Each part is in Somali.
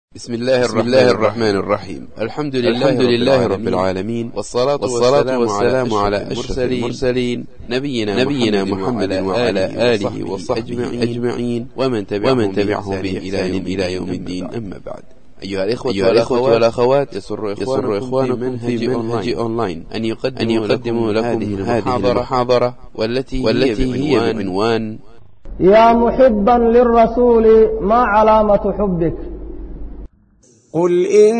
بسم الله الرحمن, الله الرحمن الرحيم الحمد لله, الحمد لله رب العالمين والصلاة, والصلاة والسلام على أشرف المرسلين نبينا, نبينا محمد وعلى آله وصحبه أجمعين ومن تبعهم, ومن تبعهم بإحسان إلى يوم الدين أما بعد أيها الإخوة, أيها الإخوة والأخوات يسر إخوانكم, إخوانكم في منهج أونلاين أن يقدموا, أن يقدموا لكم هذه المحاضرة والتي, والتي هي بعنوان يا محبا للرسول ما علامة حبك قل إن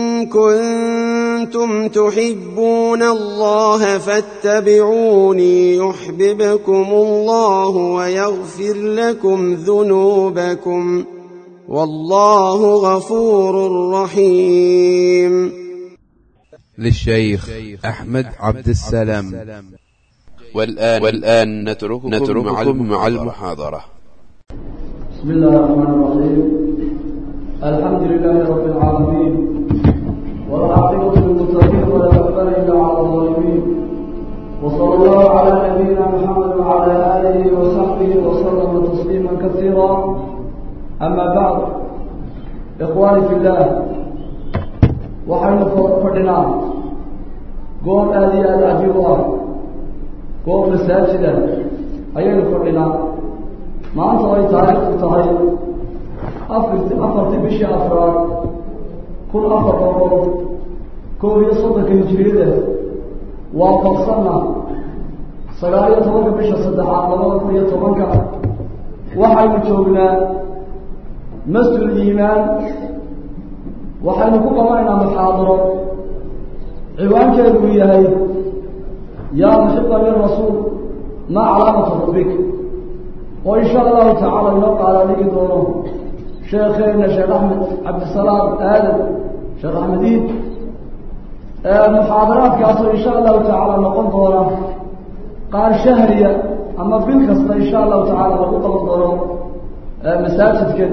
كنتم تحبون الله فاتبعوني يحببكم الله ويغفر لكم ذنوبكم والله غفور رحيم للشيخ أحمد عبد السلام والآن, والآن نترككم, نترككم مع المحاضرة بسم الله الرحمن الرحيم الحمد لله رب العالمين والعاقبة للمتقين ولا عدوان إلا على الظالمين وصلى الله على نبينا محمد وعلى آله وصحبه وسلم تسليما كثيرا أما بعد إخواني في الله waxaynu fadhinaa goob aada iyo aada cajiib u ah goob masaajida ayaynu fadhinaa maanta ay taariikhdu tahay afarti afartii bishii afraad kun afar boqol koob iyo soddonka hijiriyada waa farsanna sagaal iyo tobanka bisha saddexaad labada kun iyo tobanka waxaynu joognaa masjid iimaan waxaynu ku qabanaynaa muxaadaro ciwaankeedu uu yahay yaa muxiba lirasuul maa calaamatu rabbik oo insha allahu tacaala inoo qaala dhigi doono sheekheena sheekh axmed cabdisalaam aadan sheekh axmed iid muxaadaraadkaasoo insha allahu tacaala noqon doona qaar shahriya ama bil kasta insha allahu tacaala lagu qaban doono masaajidkan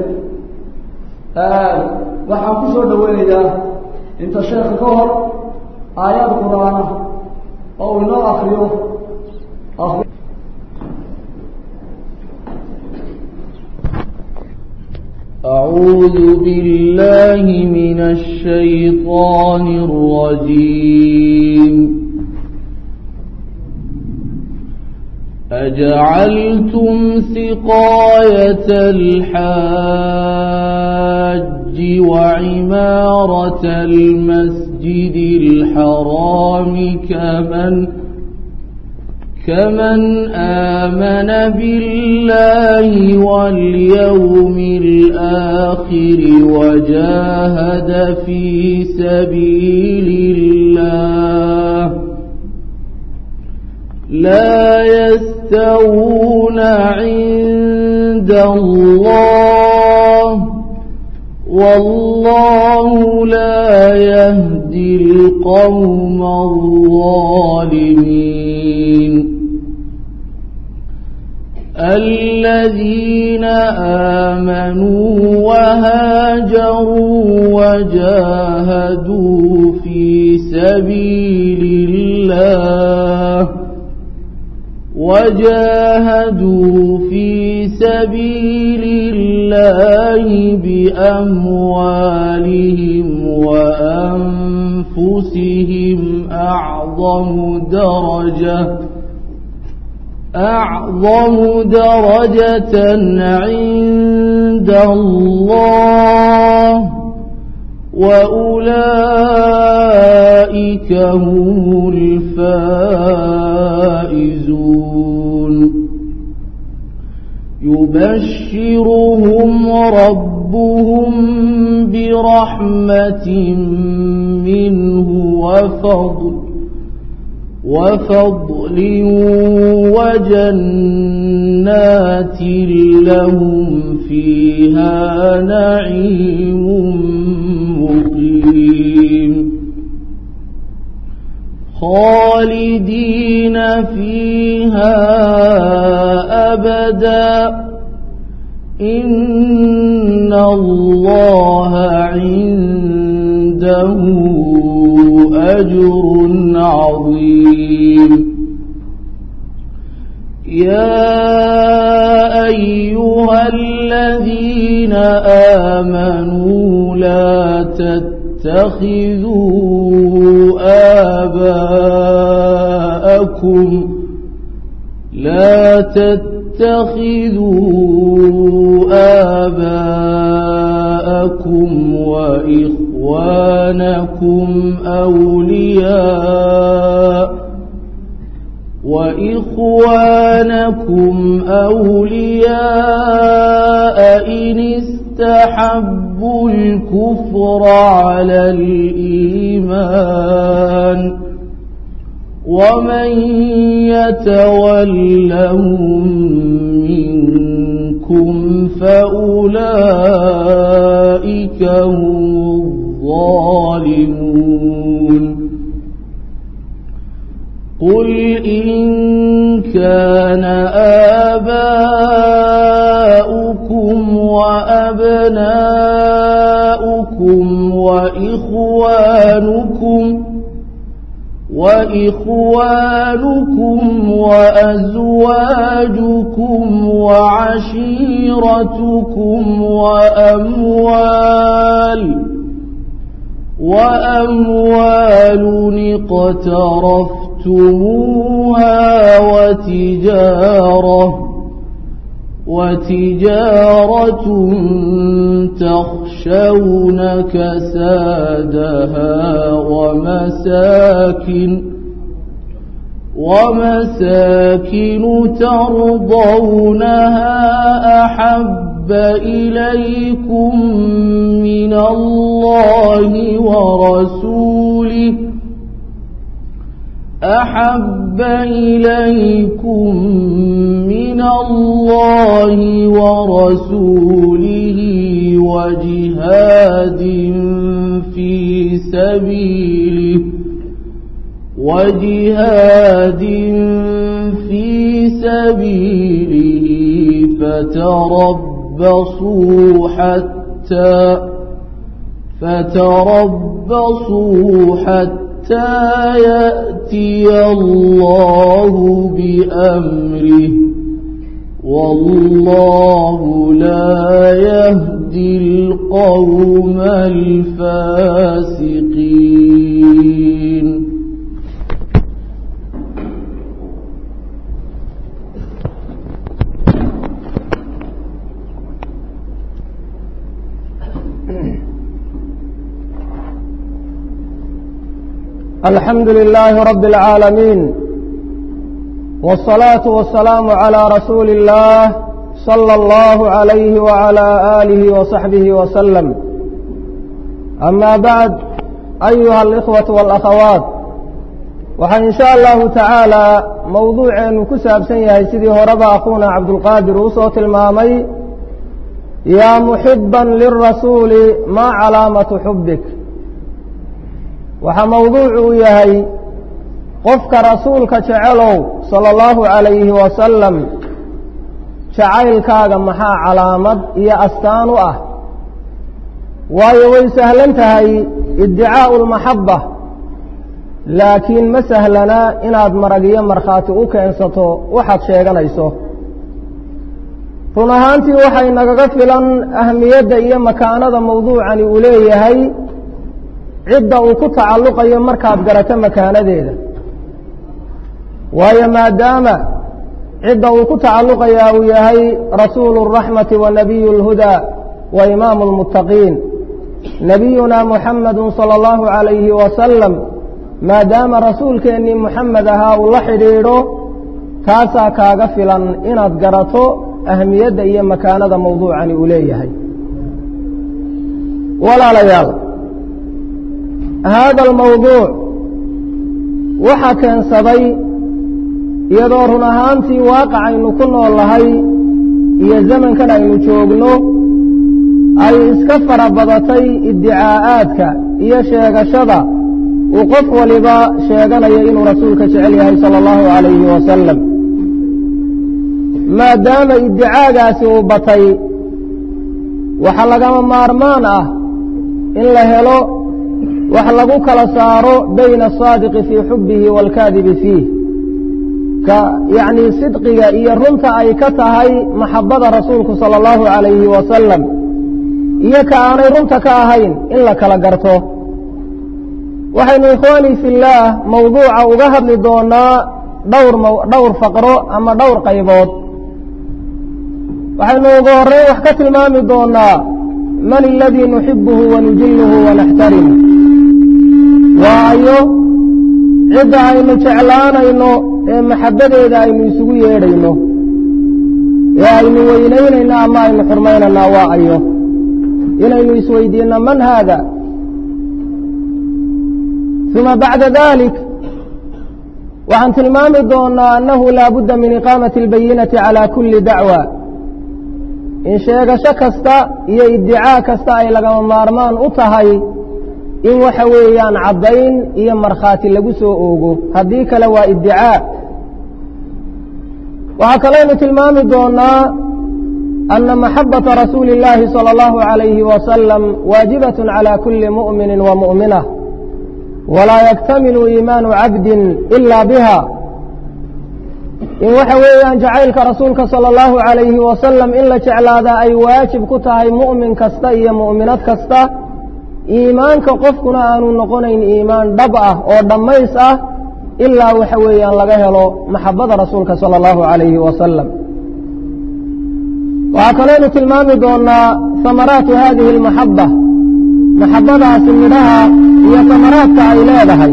waxaan ku soo dhaweynayaa inta sheekha ka hor aayad qur-aana oo uu inoo akriyo أعوذ بالله من الشيطان الرجيم أجعلتم سقاية الحاج وعمارة المسجد الحرام كمن كمن آمن بالله واليوم الآخر وجاهد في سبيل الله لا يستوون عند الله والله لا يهدي القوم الظالمين الذين آمنوا وهاجروا وجاهدوا في سبيل الله وجاهدوا في سبيل الله بأموالهم وأنفسهم أعظم درجة أعظم درجة عند الله وأولئك هم الفائزون يبشرهم ربهم برحمة منه وفضل وفضل وجنات لهم فيها نعيم مقيم خالدين فيها أبدا إن الله عنده أجر عظيم يا أيها الذين آمنوا لا تتخذوا آباءكم لا تتخذوا آباءكم وإخوانكم أولياء وإخوانكم أولياء إن استحبوا الكفر على الإيمان ومن يتولهم منكم فأولئك هم الظالمون قل إن كان آباؤكم وأبناؤكم وإخوانكم وإخوانكم وأزواجكم وعشيرتكم وأموال وأموال اقترفتموها وتجارة وتجارة تخشون كسادها ومساكن ومساكن ترضونها أحب إليكم من الله ورسوله أحب إليكم من الله ورسوله وجهاد في سبيله وجهاد في سبيله فتربصوا حتى فتربصوا حتى حتى يأتي الله بأمره والله لا يهدي القوم الفاسقين الحمد لله رب العالمين والصلاة والسلام على رسول الله صلى الله عليه وعلى آله وصحبه وسلم أما بعد أيها الإخوة والأخوات waxaa in sha allahu tacaalaa mowduuceenu ku saabsan yahay sidii horeba akhuuna cabdulqaadir uu soo tilmaamay yaa muxiban lirasuuli maa calaamatu xubbik waxaa mowduucu u yahay qofka rasuulka jecelow sala allahu calayhi wasalam jacaylkaaga maxaa calaamad iyo astaan u ah waayo way sahlan tahay iddicaa'u lmaxabba laakiin ma sahlana inaad marag iyo markhaati u keensato waxaad sheeganayso run ahaantii waxay nagaga filan ahmiyadda iyo makaanada mawduucani uu leeyahay cidda uu ku tacalluqayo markaad garato makaanadeeda waayo maadaama cidda uu ku tacalluqayaa uu yahay rasuulu الraxmati wa nabiyu اlhudaa wa imaamu اlmuttaqiin nabiyuna muxamadu salى اllahu عalayhi wasalam maadaama rasuulkeennii muxamed ahaa uu la xidhiidho taasaa kaaga filan inaad garato ahmiyadda iyo makaanada mawduucani uu leeyahay walaalayaal haada almawduuc waxaa keensaday iyadoo run ahaantii waaqacaynu ku nool nahay iyo zamankan aynu joogno ay iska fara badatay iddicaa'aadka iyo sheegashada uu qof waliba sheeganayo inuu rasuulka jecel yahay sala allahu calayhi wasalam maadaama iddicaagaasi uu batay waxa lagama maarmaan ah in la helo wax lagu kala saaro bayna asaadiqi fii xubbihi waalkaadibi fiih ka yacnii sidqiga iyo runta ay ka tahay maxabbada rasuulku sala allahu calayhi wasalam iyo ka aanay runta ka ahayn in la kala garto waxaynu ikhwaanii fillaah mawduuca uga hadli doonaa dhowr dhowr faqro ama dhowr qaybood waxaynu ugu horreyn wax ka tilmaami doonaa man aladii nuxibuhu wanujilluhu wanaxtarimu waa ayo cidda aynu jeclaanayno ee maxabbadeeda aynu isugu yeedhayno ee aynu weynaynayno ama aynu xurmaynaynaa waa ayo inaynu isweydiinno man haada uma bacda dalik waxaan tilmaami doonaa annahu laa budda min iqaamati albayinati calaa kulli dacwa in sheegasho kasta iyo iddicaa kasta ay lagama maarmaan u tahay in waxa weeyaan caddayn iyo markhaati lagu soo oogo haddii kale waa iddicaa waxaa kaleynu tilmaami doonaa ana maxabata rasuuli اllaahi salى اllahu عalayhi wasalam waajibaة calى kuli muؤmini wa muؤminة walaa yaktamilu iimaanu cabdin ila biha in waxa weeyaan jacaylka rasuulka salى اllahu عalayhi wasalam in la jeclaadaa ay waajib ku tahay mu'min kasta iyo mu'minad kasta iimaanka qofkuna aanu noqonayn iimaan dhab ah oo dhammays ah ilaa waxa weeyaan laga helo maxabada rasuulka salى اllahu عalayhi wasalam waxaa kaleynu tilmaami doonaa samaraatu hadihi اlmaxaba maxabadaasi midhaha iyo samaraadka ay leedahay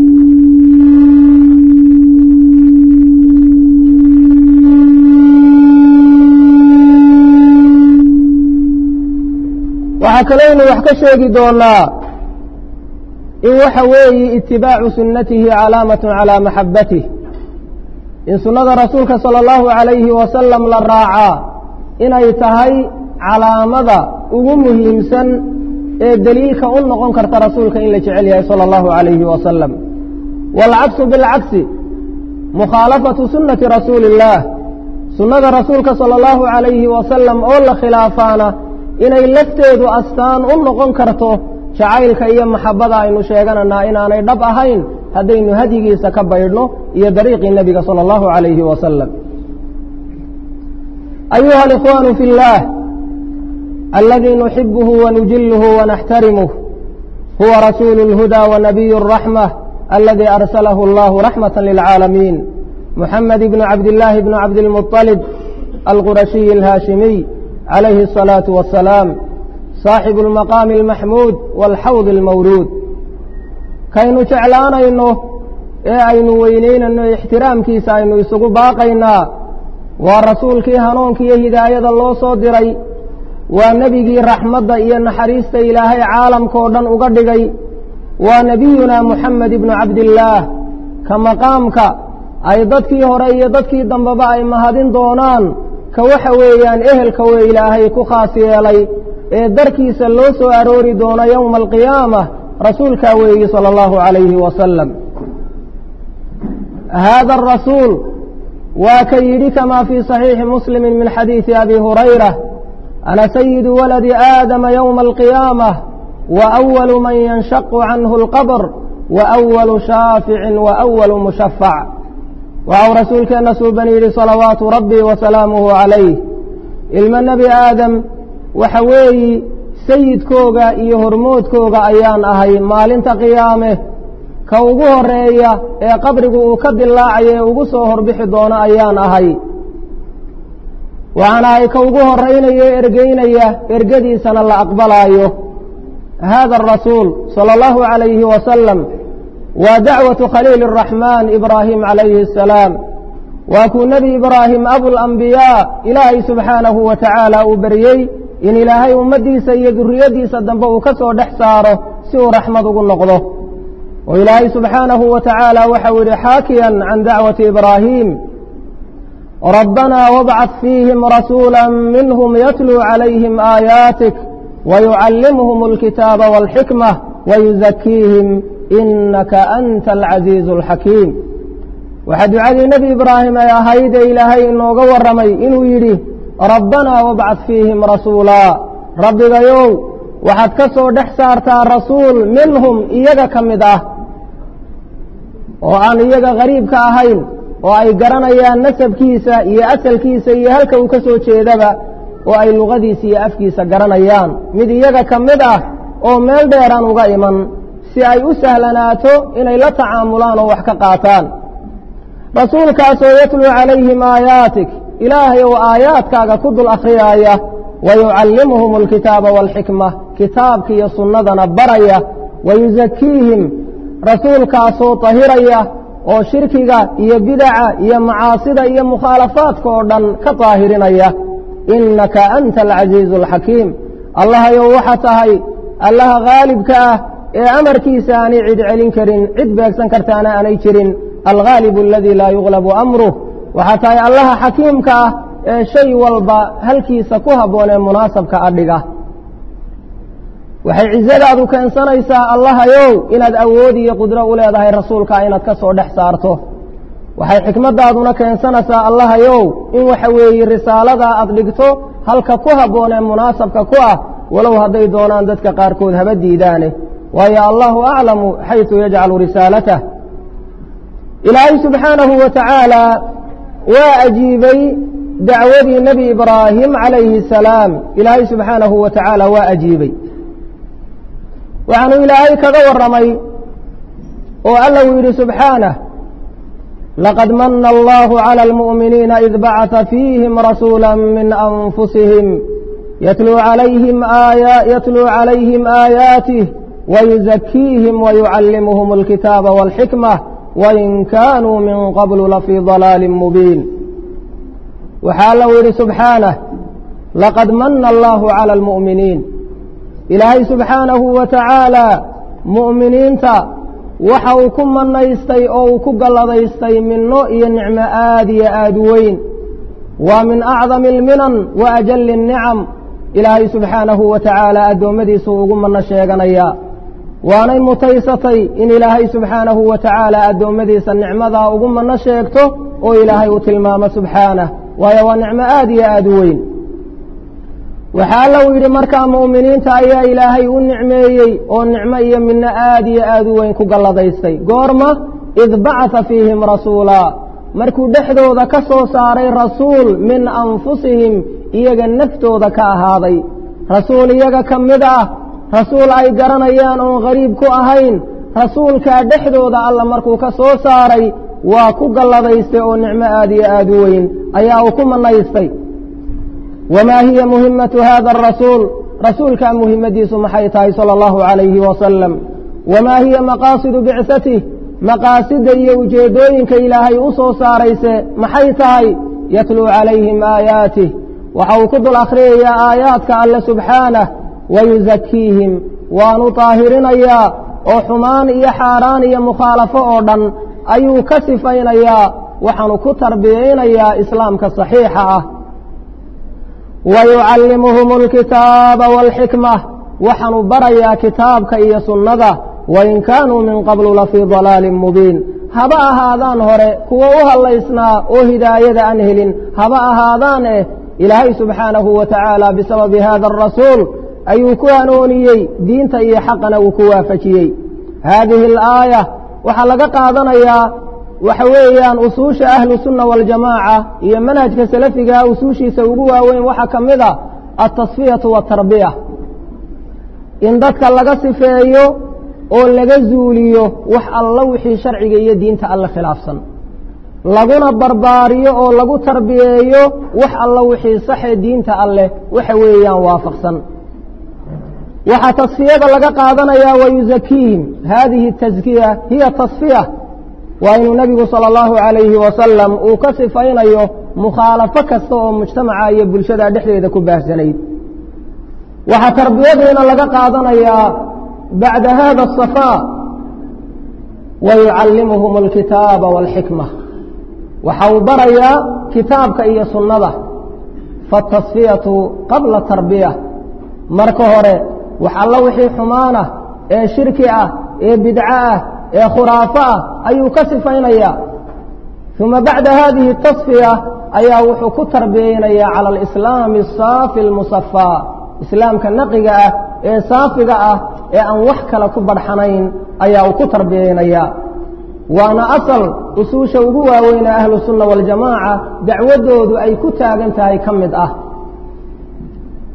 waxaa kaleynu wax ka sheegi doonaa in waxa weeye itibaacu sunnatihi calaamaة calى maxabatih in sunnada rasuulka salى اllahu عalayhi wasalam la raacaa inay tahay calaamada ugu muhiimsan ee deliilka u noqon karta rasuulka in la jecel yahay salى اllahu عalayhi wasalam wاlcaksu biاlcagsi mukhaalafatu sunnati rasuuli اllah sunnada rasuulka salى اllahu عalayhi wasalam oo la khilaafaana inay lafteedu astaan u noqon karto jacaylka iyo maxabada aynu sheegananaa inaanay dhab ahayn haddaynu hadyigiisa ka baydhno iyo dariiqii nebiga salى اllahu عalayhi wasalam ayuha alikhwaanu fi اllah aladii nuxibuhu wanujilhu wanaxtarimuh huwa rasuulu اlhuda wanabiyu الraxmة aladii arsalahu اllahu raxmaة lilcaalamiin muxamed bn cabdillaahi bn cabdilmuطalib alqurashiyi اlhaashimiy calayhi الsalaaةu wasalaam saaxibu اlmaqaami اlmaxmuud wاlxawd اlmawruud kaynu jeclaanayno ee aynu weynaynayno ixtiraamkiisa aynu isugu baaqaynaa waa rasuulkii hanuunka iyo hidaayada loo soo diray waa nebigii raxmadda iyo naxariista ilaahay caalamkao dhan uga dhigay waa nebiyunaa muxamed ibnu cabdillaah ka maqaamka ay dadkii hore iyo dadkii dambeba ay mahadin doonaan ka waxa weeyaan ehelka wee ilaahay ku khaas yeelay ee darkiisa loo soo aroori doono yowma alqiyaama rasuulkaa weeyi sala allahu calayhi wasalam haada arasuul waa ka yidhi kamaa fii صaxiixi muslimi min xadiidi abi hurayra ana sayidu waladi aadama yowma alqiyaamah wa أwalu man yanshaqu canhu اlqabr wa أwalu shaaficin wa أwalu mushafac waxau rasuulkeenna suuban yidhi salawaatu rabbi wa salaamuhu calayh ilmo nebi aadam waxa weeyi sayidkooga iyo hormoodkooga ayaan ahay maalinta qiyaame ka ugu horeeya ee qabrigu uu ka dilaacayo ee ugu soo horbixi doono ayaan ahay waxaan ahay ka ugu horaynayo e ergeynaya ergadiisana la aqbalaayo hada arasuul sala allahu calayhi wasalam waa dacwatu khaliili araxmaan ibraahim calayhi asalaam waa kuu nebi ibraahim abulambiyaa ilaahay subxaanahu wa tacaala uu beryey in ilaahay ummaddiisa iyo duriyaddiisa dambe uu ka soo dhex saaro si uu raxmad ugu noqdo oo ilaahay subxaanahu wa tacaala waxau yidhi xaakiyan can dacwati ibraahim rabbanaa wabcad fiihim rasuula minhum yatluu calayhim aayaatik wayucallimuhum alkitaaba waalxikmah wayuzakiihim inaka anta alcaziizu alxakiim waxaa ducadii nebi ibraahim ay ahayd ee ilaahay inooga warramay inuu yidhi rabbanaa wabcad fiihim rasuulaa rabbigayow waxaad ka soo dhex saartaa rasuul minhum iyaga ka mid ah oo aan iyaga gariibka ahayn oo ay garanayaan nasabkiisa iyo asalkiisa iyo halka uu ka soo jeedaba oo ay luqadiisa iyo afkiisa garanayaan mid iyaga ka mid ah oo meel dheeraan uga iman si ay u sahlanaato inay la tacaamulaan oo wax ka qaataan rasuulkaasoo yatluu calayhim aayaatik ilaahay oo aayaadkaaga ku dul akhriyaaya wa yucallimuhum alkitaaba waalxikma kitaabka iyo sunnadana baraya wa yusakiihim rasuulkaasoo tahiraya oo shirkiga iyo bidaca iyo macaasida iyo mukhaalafaadka oo dhan ka daahirinaya innaka anta alcasiizu alxakiim allahayow waxa tahay allaha haalibka ah ee amarkiisa aanay cid celin karin cid beegsan kartaana aanay jirin alghaalibu aladii laa yuglabu amruh waxaa tahay allaha xakiimka ah ee shay walba halkiisa ku habboon ee munaasabka adhiga waxay cizadaadu keensanaysaa allahayow inaad awood iyo qudro u leedahay rasuulka inaad ka soo dhex saarto waxay xikmaddaaduna keensanaysaa allahayow in waxa weeye risaaladaa aad dhigto halka ku habboon ee munaasabka ku ah walow hadday doonaan dadka qaarkood haba diidaane waayo allahu aclamu xaysu yajcalu risaalatah ilaahay subxaanahu wa tacaala waa ajiibay dacwadii nebi ibraahim calayhi asalaam ilaahay subxaanahu wa tacaala waa ajiibay waxaanu ilaahay kaga warramay oo alla uu yidhi subxaanah laqad mana allahu calى almu'miniina id bacata fiihim rasuula min anfusihim yatluu calayhim aayaatih wayuzakiihim wayucallimuhum alkitaaba wاlxikmة wain kaanuu min qablu lafii ضalaali mubiin waxaa alla u yidhi subxaanah laqad mana allahu calى almu'miniin ilaahay subxaanahu wa tacaala mu'miniinta waxa uu ku manaystay oo uu ku galladaystay minno iyo nicmo aad iyo aad u weyn waa min acdami alminan wa ajalli الnicam ilaahay subxaanahu wa tacaala addoommadiisu ugu manno sheeganayaa waanay mutaysatay in ilaahay subxaanahu wa tacaala addoommadiisa nicmadaa ugu manno sheegto oo ilaahay uu tilmaamo subxaanah waayo waa nicmo aad iyo aad u weyn waxaa alla uu yidhi markaa mu'miniinta ayaa ilaahay u nicmeeyey oo nicmo iyo midno aad iyo aad u weyn ku galladaystay goorma id bacata fiihim rasuulaa markuu dhexdooda ka soo saaray rasuul min anfusihim iyaga naftooda ka ahaaday rasuul iyaga ka mid ah rasuul ay garanayaan oon qariib ku ahayn rasuulkaa dhexdooda alla markuu ka soo saaray waa ku galladaystay oo nicmo aad iyo aad u weyn ayaa uu ku manaystay wamaa hiya muhimatu hada arasuul rasuulkaa muhimadiisu maxay tahay sala allahu calayhi wasalam wamaa hiya maqaasidu bicatih maqaasida iyo ujeeddooyinka ilaahay u soo saarayse maxay tahay yatluu calayhim aayaatih waxa uu ku dul akhriyayaa aayaadka alle subxaanah wayusakiihim waanu taahirinayaa oo xumaan iyo xaaraan iyo mukhaalafo oo dhan ayuu ka sifaynayaa waxaanu ku tarbiyaynayaa islaamka saxiixa ah wayucallimuhum alkitaaba waalxikmah waxaanu barayaa kitaabka iyo sunnada wain kaanuu min qablu lafii dalaalin mubiin haba ahaadaan hore kuwo u hallaysnaa oo hidaayada aan helin haba ahaadaan eh ilaahay subxaanahu wa tacaala bisababi hada arasuul ayuu ku hanooniyey diinta iyo xaqana uu ku waafajiyey haadihi alaaya waxaa laga qaadanayaa waxa weeyaan usuusha ahlu sunna waاljamaaca iyo manhajka salafigaa usuushiisa ugu waaweyn waxaa ka mid a altasfiyatu watarbiya in dadka laga sifeeyo oo laga zuuliyo wax alla wixii sharciga iyo diinta alle khilaafsan laguna barbaariyo oo lagu tarbiyeeyo wax alla wixii saxee diinta alleh waxa weeyaan waafaqsan waxaa tasfiyada laga qaadanayaa wayuzakiihim haadihi taskiya hiya tasfiya waa inuu nebigu sala allahu calayhi wasalam uu ka sifaynayo mukhaalafo kasta oo mujtamaca iyo bulshada dhexdeeda ku baahsanayd waxaa tarbiyadiina laga qaadanayaa bacda hada asafaa wayucallimuhum alkitaaba waalxikma waxa uu barayaa kitaabka iyo sunnada faatasfiyatu qabla tarbiya marka hore wax alla wixii xumaanah ee shirki ah ee bidco ah ee khuraafo ah ayuu ka sifaynayaa uma bacda hadihi tasfiya ayaa wuxuu ku tarbiyeynayaa cala alislaami asaafi almusafaa islaamka naqiga ah ee saafiga ah ee aan wax kale ku badhxanayn ayaa uu ku tarbiyeynayaa waana asal usuusha ugu waaweyna ahlu sunna waljamaaca dacwaddoodu ay ku taagan tahay ka mid ah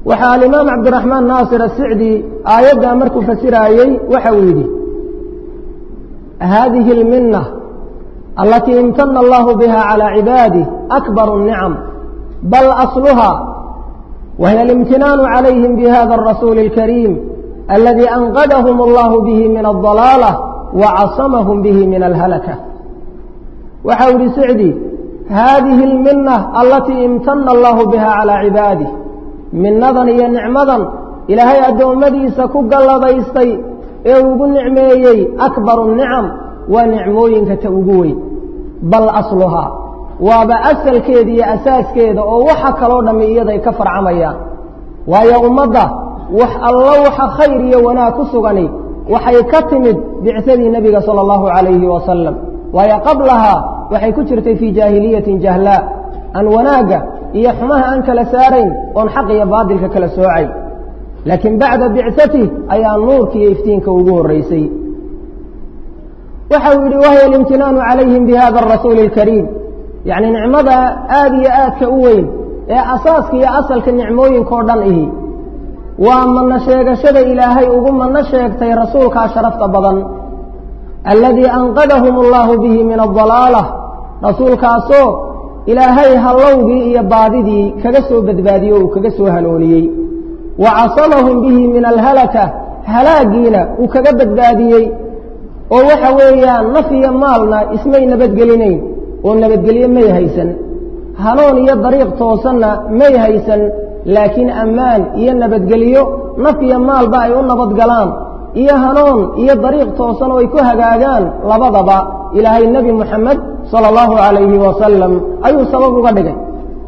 waxaa alimaam cabdiraxmaan naasir asicdi aayaddaa markuu fasiraayey waxa uu yidhi hadihi اlminة alatii imtana allahu biha calى cibaadih akbar الnicam bal asluha wahiy اlimtinaanu calayhim bihada الrasuuli اlkariim aladi anqadahum allahu bihi min الضalaalة wacasamahum bihi min alhalakة waxa u yihi sicdi hadihi اlminة alatii imtana allahu biha calى cibaadih minadan iyo nicmadan ilaahay addoommadiisa ku galladaystay ee ugu nicmeeyey akbaru nicam waa nicmooyinka ta ugu weyn bal asluhaa waaba asalkeeda iyo asaaskeeda oo waxa kaloo dhammi iyaday ka farcamayaan waayo ummadda wax allo waxa khayr iyo wanaag ku sugani waxay ka timid bicsadii nebiga sala allahu calayhi wasalam waayo qablahaa waxay ku jirtay fii jaahiliyatin jahlaa aan wanaagga iyo xumaha aan kala saarayn oon xaq iyo baadilka kala soocay laakiin bacda bicsatih ayaa nuurka iyo iftiinka ugu horraysay waxa uu yidhi wahiya alimtinaanu calayhim bihada arasuuli alkariim yacni nicmada aada iyo aadka u weyn ee asaaska iyo asalka nicmooyinkao dhan ihi waa manno sheegashada ilaahay ugu manno sheegtay rasuulkaa sharafta badan alladii anqadahum allahu bihi min adalaalah rasuulkaasoo ilaahay hallowgii iyo baadidii kaga soo badbaadiyey o uu kaga soo hanooniyey wa casamahum bihi min alhalaka halaagiina uu kaga badbaadiyey oo waxa weeyaan naf iyo maalna ismay nabadgelinayn oo nabadgelyo may haysan hanoon iyo dariiq toosanna may haysan laakiin ammaan iyo nabadgelyo naf iyo maalba ay u nabadgalaan iyo hanoon iyo dariiq toosan oo ay ku hagaagaan labadaba ilaahay nebi moxamed sala allahu calayhi wasalam ayuu sabab uga dhigay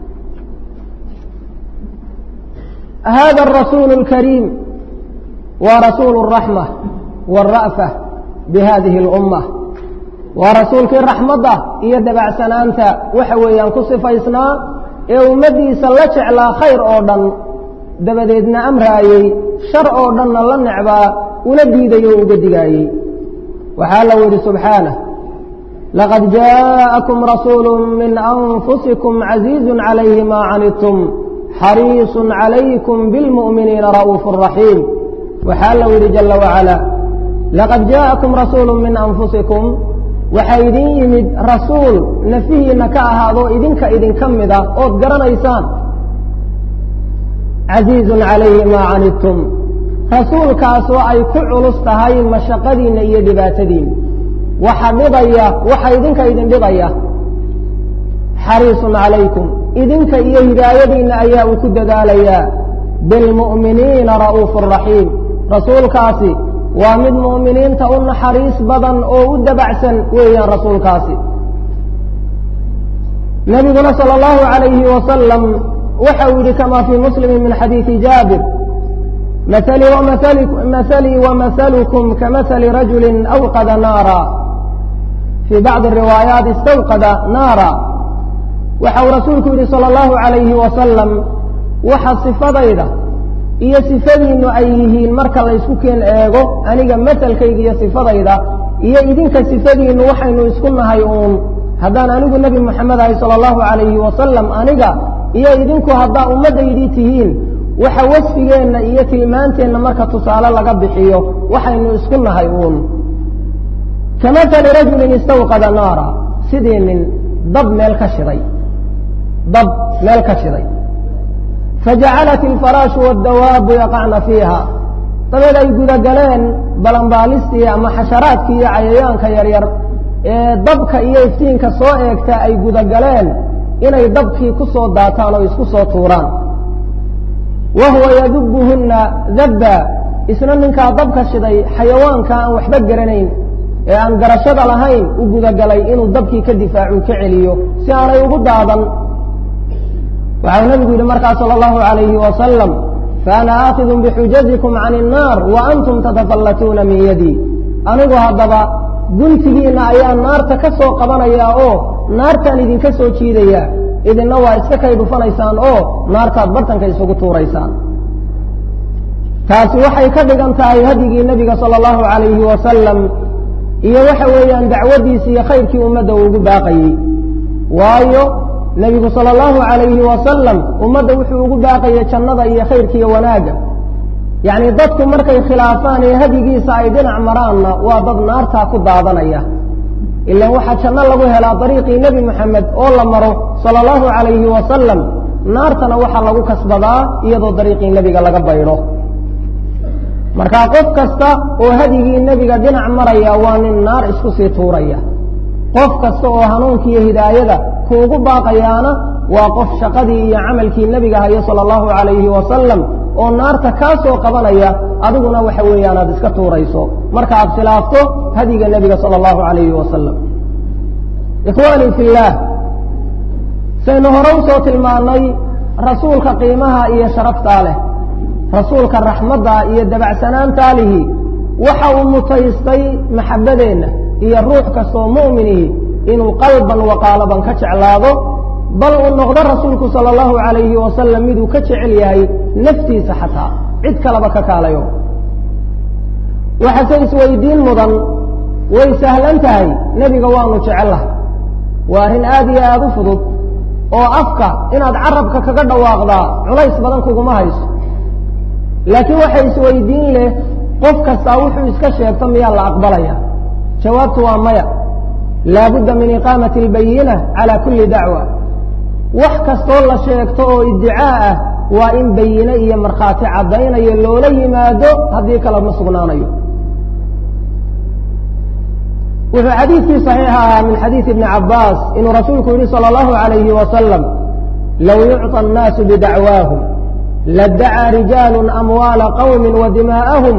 hada arasuulu alkariim waa rasuulu araxma waalra'fa bihadihi alumma waa rasuulkii raxmadda iyo dabacsanaanta waxa weeyaan ku sifaysnaa ee ummaddiisa la jeclaa khayr oo dhan dabadeedna amraayey shar oo dhanna la necbaa una diidayo o uga digaayey waxaa la yidhi subxaanah laqad jaءakum rasuulu min anfusikum caziizu calayhi ma canidtum xariisu calaykum bilmu'miniina ra'uufu raxiim waxaa la yidhi jala wacala laqad jaءakum rasuulu min anfusikum waxaa idin yimid rasuul nafihiinna ka ahaadoo idinka idinka mida ood garanaysaan casiizun calayhi maa canidtum rasuulkaasoo ay ku culus tahay mashaqadiinna iyo dhibaatadiinna waxa dhibaya waxa idinka idin dhibaya xariisun calaykum idinka iyo hidaayadiinna ayaa uu ku dadaalayaa bilmu'miniina ra'uufu raxiim rasuulkaasi waa mid mu'miniinta u naxariis badan oo u dabacsan weeyaan rasuulkaasi nebiguna sala allahu calayhi wasalam waxa uu yidhi kama fii muslimi min xadiidi jaabir mahalii wamahalukum kamahali rajuli awqada naara fii bacdi riwaayaat istawqada naara waxa uu rasuulku yidhi sala allahu calayhi wasalam waxa sifadayda iyo sifadiinnu ay yihiin marka laysku keen eego aniga masalkayga iyo sifadayda iyo idinka sifadiinnu waxaynu isku nahay uun haddaan anigu nebi moxamed ahay sala allahu calayhi wasalam aniga iyo idinku haddaa ummaddaydii tihiin waxa wasfigeenna iyo tilmaanteenna marka tusaale laga bixiyo waxaynu isku nahay uun kamahali rajulin istawqada naara sidii nin dab meel ka shiday dab meel ka shiday fajacalat ilfaraashu waddawaabu yaqacna fiiha dabeed ay gudagaleen balanbaalistii ama xasharaadkii iyo cayayaanka yaryar ee dabka iyo iftiinka soo eegta ay gudagaleen inay dabkii ku soo daataan oo isku soo tuuraan wa huwa yadubuhunna dabba isna ninkaa dabka shiday xayawaanka aan waxba garanayn ee aan garashada lahayn u gudagalay inuu dabkii ka difaacu ka celiyo si aanay ugu daadan waxau nabigu yidhi markaa salى اllahu عalayhi wasalam faana aakidun bixujazikum can الnaar wa antum tatatallatuuna min yadii anigu haddaba guntigiinna ayaa naarta ka soo qabanayaa oo naartaan idinka soo jiidayaa idinna waa iska kay dhufanaysaan oo naartaad bartanka isugu tuuraysaan taasi waxay ka dhigan tahay hadyigii nebiga salى اllahu عalayhi wasalam iyo waxa weeyaan dacwaddiisi iyo khayrkii ummadda uu ugu baaqayey waayo nebigu sala allahu calayhi wasalam ummadda wuxuu ugu baaqaya jannada iyo khayrka iyo wanaagga yacni dadku markay khilaafaan ee hadigiisa ay dhinac maraanna waa dad naartaa ku daadanaya ilaan waxaa janno lagu helaa dariiqii nebi moxamed oo la maro sala allahu calayhi wasalam naartana waxaa lagu kasbadaa iyadoo dariiqii nebiga laga baydho markaa qof kasta oo hadigii nebiga dhinac maraya waa nin naar isku sii tuuraya qof kasta oo hanuunka iyo hidaayada kuugu baaqayaana waa qof shaqadii iyo camalkii nebiga hayo sala allahu calayhi wasalam oo naarta kaa soo qabanaya adiguna waxa weeyaan aad iska tuurayso marka aad khilaafto hadiga nebiga sala allahu calayhi wasalam ikhwaanii fi illaah saynu hore usoo tilmaannay rasuulka qiimaha iyo sharaftaa leh rasuulka raxmadda iyo dabacsanaantaa lihi waxa uu mutaystay maxabbadeenna iyo ruux kastoo mu'minihi inuu qalban wa qaalaban ka jeclaado bal uu noqdo rasuulku sala allahu calayhi wasalam miduu ka jecel yahay naftiisa xataa cid kaleba ka kaalayo waxase isweydiin mudan way sahlan tahay nebiga waanu jecellahay waa arrin aad iyo aada u fudud oo afka inaad carabka kaga dhawaaqdaa culays badan kuguma hayso laakiin waxa isweydiin leh qof kastaa wuxuu iska sheegto miyaa la aqbalaya jawaabtu waa maya laabudda min iqaamati albayina calaa kulli dacwa wax kastoo la sheegto oo iddicaa ah waa in bayine iyo markhaati caddaynayo loola yimaado haddii kale ma sugnaanayo wuxuu xadiidkii saxiixa ahaa min xadiidi ibni cabbaas inuu rasuulku yidhi sala allahu calayhi wasalam low yucطa annaasu bidacwaahum ladacaa rijaalu amwaala qawmi wa dimaa'ahum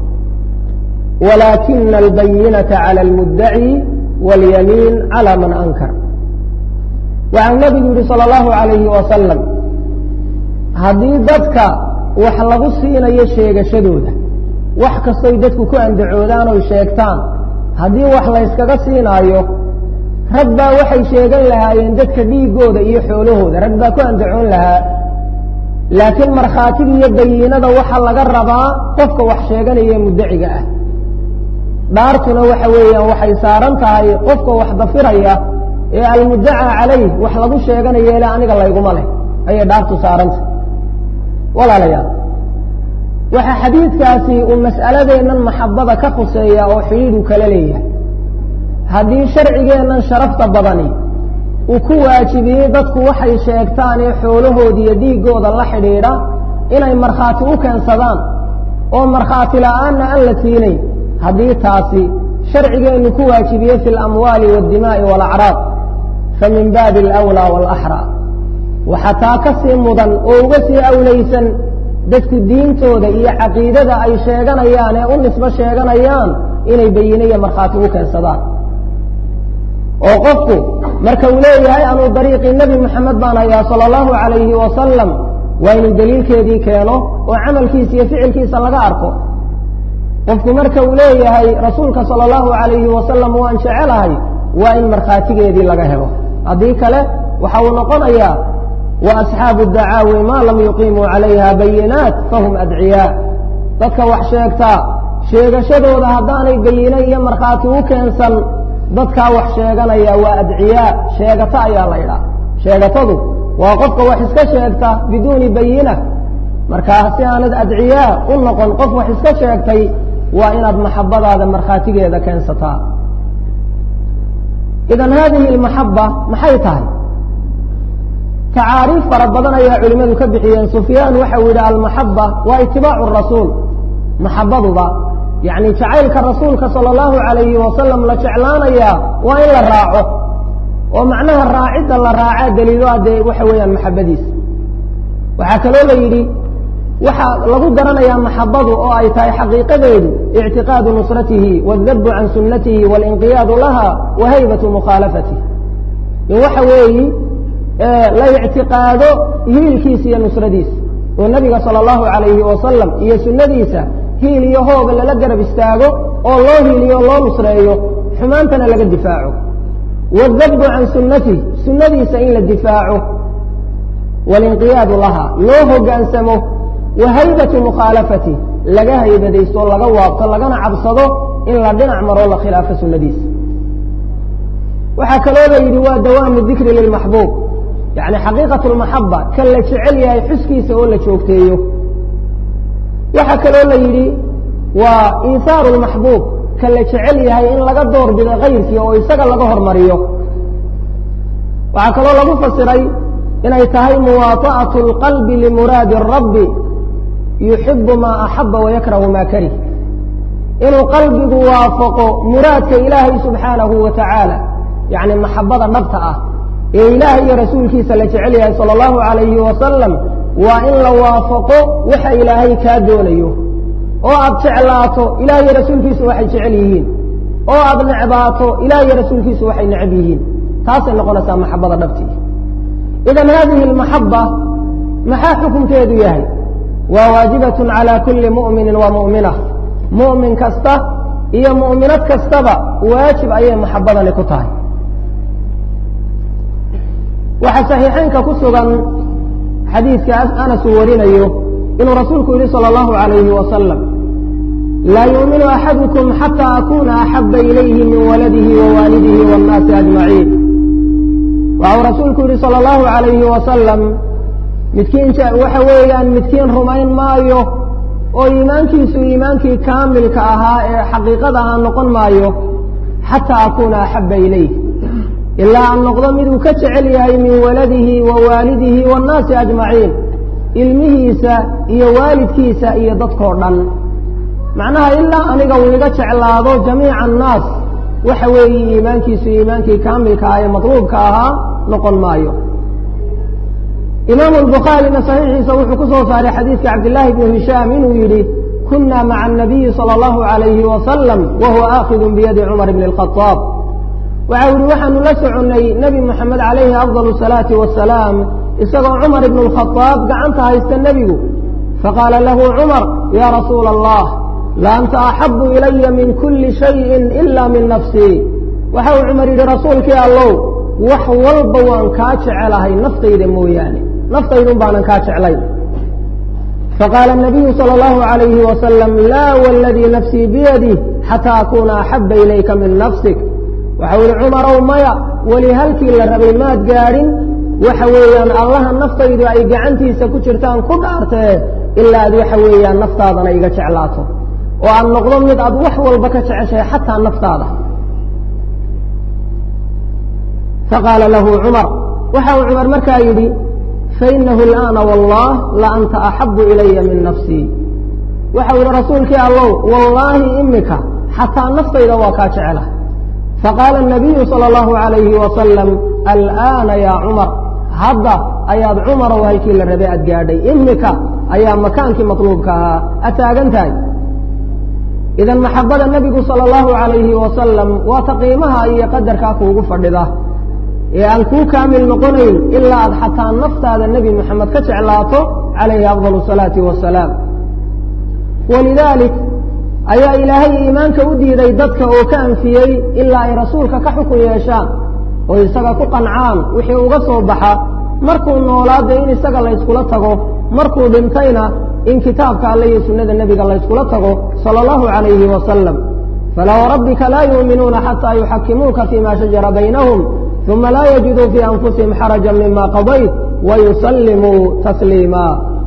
walaakina albayinata cala almuddaci waاlyamiin cala man ankar waxau nebigu yidhi sala allahu calayhi wasalam haddii dadka wax lagu siinayo sheegashadooda wax kastoy dadku ku andacoodaan oy sheegtaan haddii wax layskaga siinaayo rag baa waxay sheegan lahaayeen dadka dhiiggooda iyo xoolahooda rag baa ku andacoon lahaa laakiin markhaatiga iyo bayiinada waxaa laga rabaa qofka wax sheeganaya muddaciga ah dhaartuna waxa weeyaan waxay saaran tahay qofka wax dafiraya ee almuddacaa calayh wax lagu sheeganayo ele aniga layguma leh ayay dhaartu saarantah walaalayaal waxaa xadiidkaasi uu mas'aladeennan maxabbada ka khuseeya oo xidhiidhu kala leeyahay haddii sharcigeennan sharafta badani uu ku waajibiyey dadku waxay sheegtaan ee xoolahooda iyo dhiiggooda la xidhiidha inay markhaati u keensadaan oo markhaati la'aanna aan la siinayn haddii taasi sharcigeennu ku waajibiye fi alamwaali waاddimaa'i waalacraab fa min baabi alawlaa waalaxraa waxaa taa ka sii mudan oo uga sii awlaysan dadku diintooda iyo caqiidada ay sheeganayaan ee u nisbo sheeganayaan inay bayine iyo markhaati u keensadaan oo qofku marka uu leeyahay anuu dariiqii nebi moxamed baan hayaa sala allahu calayhi wasalam waa inuu daliilkeedii keeno oo camalkiisa iyo ficilkiisa laga arko qofku marka uu leeyahay rasuulka sala allahu calayhi wasalam waan jecelahay waa in markhaatigeedii laga helo haddii kale waxa uu noqonayaa wa asxaabu dacaawi maa lam yuqiimuu calayha bayinaat fahum adciyaa dadka wax sheegtaa sheegashadooda haddaanay bayine iyo markhaati u keensan dadkaa wax sheeganaya waa adciyaa sheegato ayaa la ydhaa sheegatadu waa qofka wax iska sheegta biduuni bayina markaa si aanad adciyaa u noqon qof wax iska sheegtay waa inaad maxabadaada markhaatigeeda keensataa idan haadihi almaxaba maxay tahay tacaariif fara badan ayaa culimmadu ka bixiyeen sufyaan waxau yidhi almaxaba waa itibaacu rasuul maxabaduba yacni jacaylka rasuulka sala allahu calayhi wasalam la jeclaanayaa waa in la raaco oo macnaha raacidda la raacaa daliilo ah dee waxa weeyaan maxabadiisa waxaa kaloo la yidhi waxaa lagu garanayaa maxabadu oo ay tahay xaqiiqadeedu ictiqaadu nusratihi waaldabbu can sunnatihi waalinqiyaadu laha wa haybatu mukhaalafatihi in waxa weeyi la ictiqaado hiilkiisa iyo nusradiisa oo nebiga sala allahu calayhi wasalam iyo sunnadiisa hiil iyo hooga lala garab istaago oo loo hiiliyo o loo nusreeyo xumaantana laga difaaco waaldabbu can sunnatihi sunnadiisa in la difaaco waalinqiyaadu laha loo hoggaansamo wa haybatu mukhaalafati laga haybadaysto laga waabto lagana cabsado in la dhinac maroo la khilaafo sunnadiisa waxaa kaloo la yidhi waa dawaamu dikri lilmaxbuub yacni xaqiiqatu lmaxaba ka la jecel yahay xuskiisa oo la joogteeyo waxaa kaloo la yidhi waa iithaaru lmaxbuub ka la jecel yahay in laga door bido kayrkii oo isaga laga hormariyo waxaa kaloo lagu fasiray inay tahay muwaata'atu اlqalbi limuraadi الrabbi yuxibu maa axaba wayakrahu maa karih inuu qalbigu waafaqo muraadka ilaahay subxaanahu wa tacaala yacni maxabada dhabta ah ee ilaahay iyo rasuulkiisa la jecel yahay sala allahu calayhi wasalam waa in la waafaqo waxa ilaahay kaa doonayo oo aad jeclaato ilaah iyo rasuulkiisu waxay jecel yihiin oo aad necbaato ilaah iyo rasuulkiisu waxay necab yihiin taasay noqonaysaa maxabada dhabtii idan hadihi almaxaba maxaa xukunkeedu yahay waa waajibatun calى kuli mu'minin wa mu'mina mu'min kasta iyo mu'minad kastaba waajib ayay maxabadani ku tahay waxaa saxiixeynka ku sugan xadiidka anas uu warinayo inuu rasuulku yihi salى اllahu عalayhi wasalam laa yuuminu axadukum xata akuna axaba ilayhi min waladihi wa waalidihi wاnnaasi ajmaciin waxau rasuulku yihi salى اllahu عalayhi wasalam midkiin waxa weeyaan midkiin rumayn maayo oo iimaankiisu iimaankii kaamilka ahaa ee xaqiiqada ahaa noqon maayo xataa akuuna axaba ilayh ilaa aan noqdo miduu ka jecel yahay min waladihi wa waalidihi waannaasi ajmaciin ilmihiisa iyo waalidkiisa iyo dadkoo dhan macnaha ilaa aniga uu iga jeclaado jamiica annaas waxa weeye iimaankiisu iimaankii kaamilka ah ee matluubka ahaa noqon maayo imaamu albukhaarina saxiixiisa wuxuu ku soo saaray xadiidka cabdillaahi bnu hishaam inuu yidhi kuna maca anabiyi sala allahu alayhi wasalam wa huwa aakhidun biyadi cumar bni alkhadaab waxau yihi waxaanu la soconnay nebi moxamed calayhi afdal asalaati wasalaam isagoo cumar ibnu alkhadaab gacanta haysta nebigu faqaala lahu cumar ya rasuula allah la anta axabu ilaya min kuli shayin ila min nafsii waxa uu cumar yidhi rasuulkii allow wax walba waan kaa jecelahay naftayda mooyaane naftaydun baanan kaa jeclayn faqaala الnabiyu salى اllahu عalayhi wasalam laa wladii nafsii biyadih xataa akuna axaba ilayka min nafsik waxau yihi cumarow maya weli halkii la rabay maad gaadhin waxa weeyaan allaha naftaydu ay gacantiisa ku jirtaan ku dhaartee ilaa aad waxa weeyaan naftaadana iga jeclaato oo aad noqdo mid aad wax walba ka jeceshahay xataa naftaada faqaala lahu cumar waxa uu cumar markaa yidhi fainahu اlآana wallah la anta axabu ilaya min nafsii waxau yihi rasuulkii allow wallaahi imika xataa naftayda waa kaa jecela faqaala الnabiyu salى اllahu عalayhi wasalam alآana ya cumar hadda ayaad cumarow halkii la rabay aad gaadhay imika ayaa makaankii matluubka ahaa ad taagan tahay idan maxabada nebigu salى اllahu عalayhi wasalam waa ta qiimaha iyo qadarkaa kuugu fadhida ee aan kuu kaamil noqonayn ilaa aad xataa naftaada nebi moxamed ka jeclaato calayhi afdal الsalaati wasalaam walidaalik ayaa ilaahay iimaanka u diiday dadka oo ka anfiyey ilaa ay rasuulka ka xukun yeeshaan oo isaga ku qancaan wixii uga soo baxa markuu noolaada in isaga layskula tago markuu dhintayna in kitaabka alle iyo sunnada nebiga layskula tago salى اllahu عalayhi wasalam falaa wrabbika laa yuuminuuna xataa yuxakimuuka fima shajara baynahum uma laa yajiduu fii anfusihim xaraja mima qadayt wayusallimuu tasliima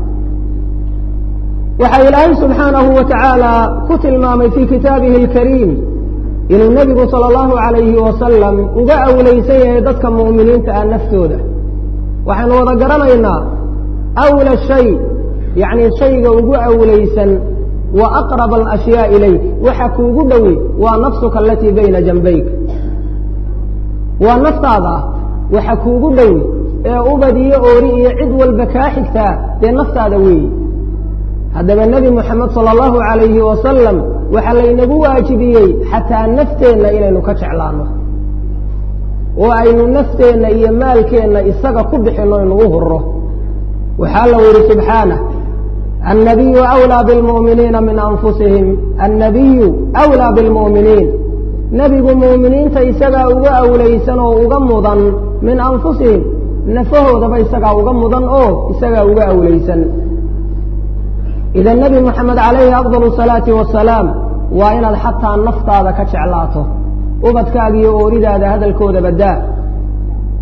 waxaa ilaahay subxaanahu wa tacaala ku tilmaamay fii kitaabihi اlkariim inuu nebigu salى اllahu عalayhi wasalam uga awlaysan yahay dadka mu'miniinta ah naftooda waxaynu wada garanaynaa awla shay yacni shayga ugu awlaysan wa aqrab alashyaa ilayk waxa kuugu dhowi waa nafsuka alatii bayna janbayk waa naftaada ah waxa kuugu dhowi ee ubad iyo oori iyo cid walba kaa xigtaa dee naftaada weeyi haddaba nebi moxamed sala allahu calayhi wasalam waxaa laynagu waajibiyey xataa nafteenna inaynu ka jeclaano oo aynu nafteenna iyo maalkeenna isaga ku bixinno inugu hurro waxaa la yidhi subxaanah annabiyu awlaa bilmu'miniina min anfusihim annabiyu awlaa bilmu'miniin nebigu mu'miniinta isagaa uga awlaysan oo uga mudan min anfusihim nafahoodaba isagaa uga mudan oo isagaa uga awlaysan idan nebi moxamed calayhi afdal asalaati wasalaam waa inaad xataa naftaada ka jeclaato ubadkaaga iyo ooridaada hadalkooda badaa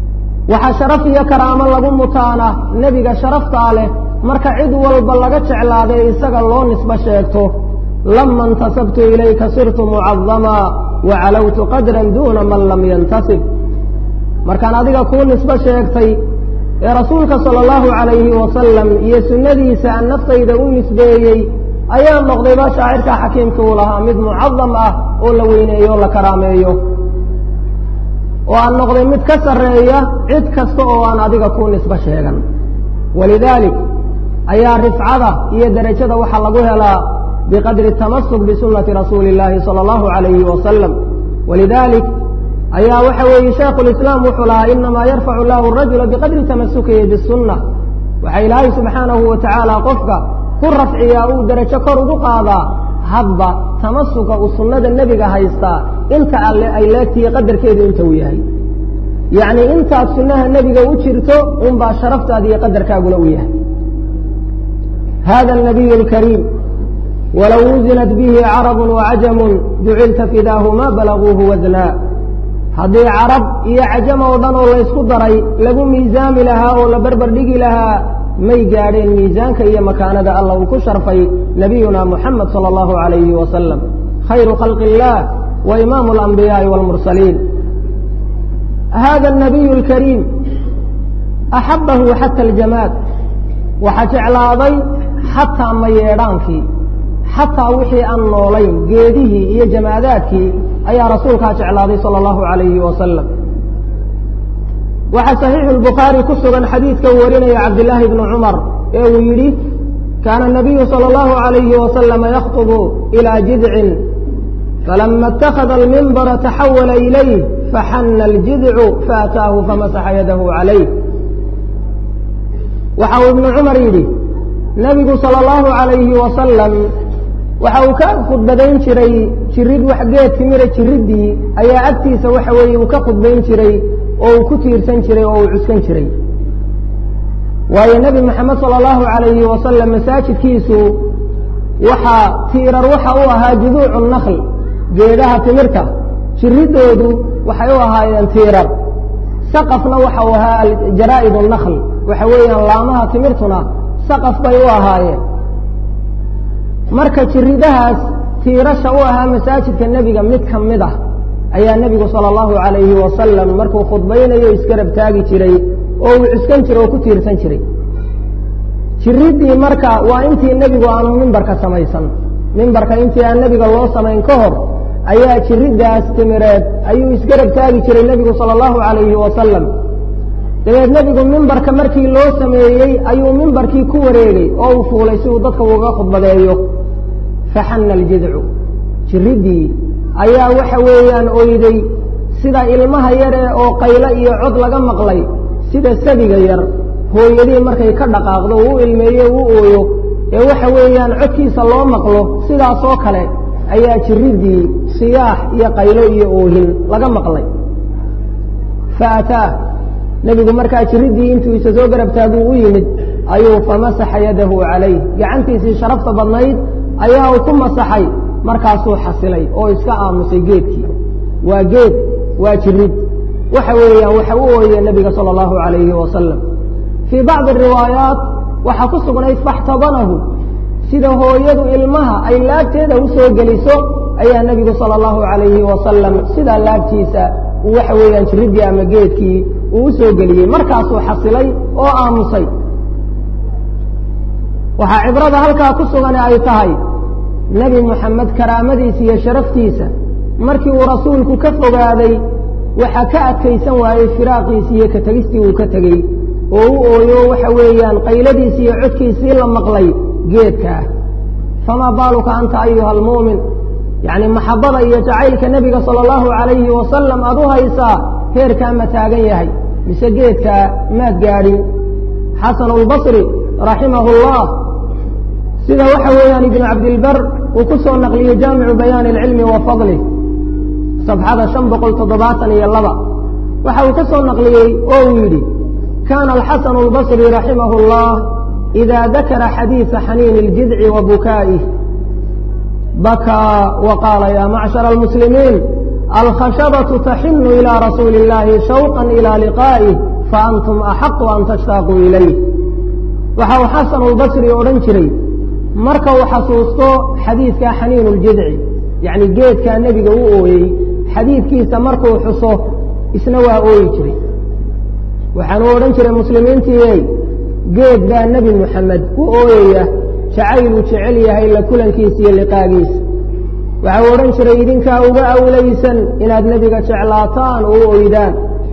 waxaa sharaf iyo karaamo lagu mutaana nebiga sharaftaa leh marka cid walba laga jeclaaday isaga loo nisbo sheegto lama intasabtu ilayka sirtu mucadamaa wa calawtu qadran duuna man lam yantasib markaan adiga kuu nisbo sheegtay ee rasuulka sala allahu calayhi wasalam iyo sunnadiisa aan naftayda u nisbeeyey ayaa noqdayba shaacirka xakiimka uu lahaa mid mucadam ah oo la weyneeyo o la karaameeyo oo aan noqday mid ka sarreeya cid kasta oo aan adiga kuu nisbo sheegan walidaalik ayaa rifcada iyo derajada waxaa lagu helaa biqadri tamasuk bisunnati rasuuli illaahi sala allahu calayhi wasalam walidaalik ayaa waxa weeye shaikhu lislaam wuxuu lahaa inamaa yarfacu llahu rajula biqadri tamasukihi bisunna waxaa ilaahay subxaanahu wa tacaala qofka ku rafciyaa uu derajo kor ugu qaadaa hadba tamasuka uu sunnada nebiga haystaa inta alle ay leegtihi qadarkeedu inta uu yahay yacni intaad sunnaha nebiga u jirto unbaa sharaftaada iyo qadarkaaguna u yahay hada الnabiy اlkariim walow wuzinat bihi carabu wacajamu jucilta fidaahu ma balaguuhu wasnaa haddii carab iyo cajam oo dhan oo laysku daray lagu miisaami lahaa oo la berber dhigi lahaa may gaadheen miisaanka iyo makaanada alla uu ku sharfay nabiyuna muxamed salى اllahu عalayhi wasalam khayru khalqi اllah wa imaamu اlanbiyaaءi wاlmursaliin hada الnabiy اlkariim axabahu xata اljamaad waxaa jeclaaday xataa mayeedhaankii xataa wixii aan noolayn geedihii iyo jamaadaadkii ayaa rasuulkaa jeclaaday salى اllahu عalayhi wasalam waxaa صaxiixu الbukhaari ku sugan xadiidka uu warinaya cabdillaahi bnu cumar ee uu yidhi kaana الnabiyu salى اllahu عalayhi wasalama yakطbu ilى jidcin falama اtakada almimbara taxawala ilayh faxana اljidcu faataahu famasaxa yadahu calayh waxa uu ibnu cumar yidhi nebigu salى اllahu عalayhi wasalam waxa uu ka khudbadayn jiray jirid wax geed timira jiriddii ayaa agtiisa waxa weeye uu ka khudbayn jiray oo uu ku tiirsan jiray oo uu cuskan jiray waayo nebi moxamed salى اllahu عalayhi wasalam masaajidkiisu waxaa tiirar waxa u ahaa juduucu nakl geedaha timirta jiriddoodu waxay u ahaayeen tiirar saqafna waxa uu ahaa jaraa'id nakl waxa weeyaan laamaha timirtuna saqaf bay u ahaayeen marka jiridahaas tiirasha u ahaa masaajidka nebiga mid ka mid ah ayaa nebigu salى اllahu عalayhi wasalam markuu khudbaynayo isgarab taagi jiray oo uu cuskan jiray oo ku tiirsan jiray jiriddii marka waa intii nebigu aanu mimbarka samaysan mimbarka intii aan nebiga loo samayn ka hor ayaa jiriddaas timireed ayuu isgarab taagi jiray nebigu salى اllahu عalayhi wasalam dabeed nebigu mimbarka markii loo sameeyey ayuu mimbarkii ku wareegay oo uu fuulay si uu dadka uga khudbadeeyo faxana aljidcu jiriddii ayaa waxa weeyaan oyday sida ilmaha yare oo qaylo iyo cod laga maqlay sida sabiga yar hooyadii markay ka dhaqaaqdo uu u ilmeeyo u ooyo ee waxa weeyaan codkiisa loo maqlo sidaasoo kale ayaa jiriddii siyaax iyo qaylo iyo oohin laga maqlay faataa nebigu markaa jiriddii intuu isa soo garab taaguu u yimid ayuu famasaxa yadahu calayh gacantiisii sharafta badnayd ayaa uu ku masaxay markaasuu xasilay oo iska aamusay geedkii waa geed waa jirid waxa weeyaan waxa u ooyee nebiga salى اllahu عalayhi wasalam fii bacdi riwaayaat waxaa ku sugnayd faxtabanahu sida hooyadu ilmaha ay laabteeda u soo geliso ayaa nebigu salى اllahu عalayhi wasalam sidaa laabtiisa uu waxa weeyaan jiriddii ama geedkii uu u soo geliyey markaasuu xasilay oo aamusay waxaa cibrada halkaa ku sugane ay tahay nebi moxamed karaamadiisa iyo sharaftiisa markii uu rasuulku ka fogaaday waxaa ka adkaysan waayey firaaqiisii iyo ka tegistii uu ka tegey oo u ooyo waxa weeyaan qayladiisii iyo codkiisii la maqlay geedkaa famaa baaluka anta ayuha almu'min yacni maxabbada iyo jacaylka nebiga sala allahu calayhi wasalam aad u haysaa heerkaa ma taagan yahay mise geedkaa maad gaadhin xasanu lbasri raximahu llah sida waxa weeyaan ibnu cabdilbar uu ku soo naqliyey jaamicu bayaani alcilmi wa fadlih sabxada shan boqol toddobaatan iyo laba waxa uu ka soo naqliyey oo uu yidhi kaana alxasanu albasri raximahu اllah ida dakara xadiisa xaniini اljidci wa bukaa'ih bakaa wa qaala ya macshara almuslimiin alkhashabaةu taxinu ilى rasuuli اllahi shawqa ilى liqaa'ih fa antum axaqu an tashtaaquu ilayh waxa uu xasanulbasri odhan jiray marka uu xasuusto xadiidka xaniinu ljidci yacni geedkaa nebiga u ooyey xadiidkiisa markuu xuso isna waa ooyi jiray waxaanuu odhan jiray muslimiintiiyey geed baa nebi moxamed u ooyaya jacayluu jecel yahay la kulankiisa iyo liqaagiisa waxa uu odhan jiray idinkaa uga awlaysan inaad nebiga jeclaataan oo u oydaan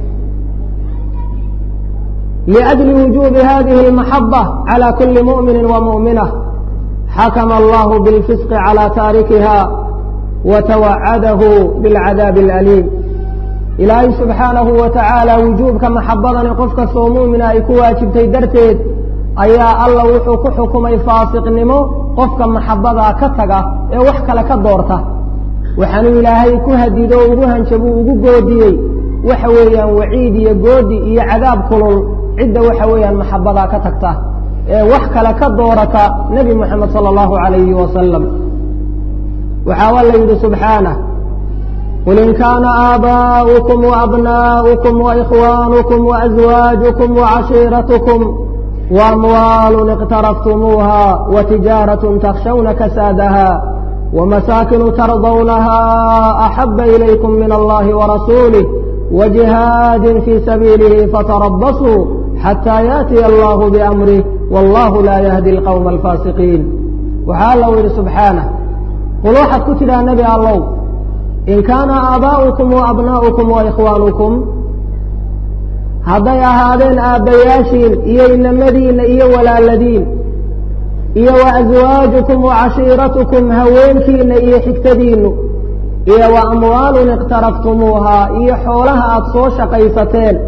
liأjli wujuubi hadihi اlmaxabة calى kuli muؤmini وmuؤminة xakma allahu biاlfisqi calى taarikiha watawacadahu biاlcadaabi اlأliim ilaahay subxaanahu wa tacaala wujuubka maxabadani qof kastoo mu'mina ay ku waajibtay darteed ayaa alla wuxuu ku xukumay faasiqnimo qofka maxabadaa ka taga ee wax kale ka doorta waxaanuu ilaahay ku hadido ugu hanjabuu ugu goodiyey waxa weeyaan waciid iyo goodi iyo cadaab kulul cidda waxa weeyaan maxabadaa ka tagta ee wax kale ka doorata nebi moxamed sala allahu calayhi wasalam waxaa alla yidhi subxaanah qul in kaana aabaa'ukum waabnaa'ukum waإkhwaanukum waأزwaajukum wacashiiratukum وأموال اقترفتموها وتجارة تخشون كسادها ومساكن ترضونها أحب إليكم من الله ورسوله وجهاد في سبيله فتربصوا حتى يأتي الله بأمره والله لا يهدي القوم الفاسقين وحال الله سبحانه قل واحد كتل النبي الله إن كان آباؤكم وأبناؤكم وإخوانكم hadday ahaadeen aabbayaashiin iyo inamadiinna iyo walaaladiin iyo wa aswaajukum wa cashiiratukum haweenkiinna iyo xigtadiinnu iyo wa amwaalun iqtaraftumuuhaa iyo xoolaha aada soo shaqaysateen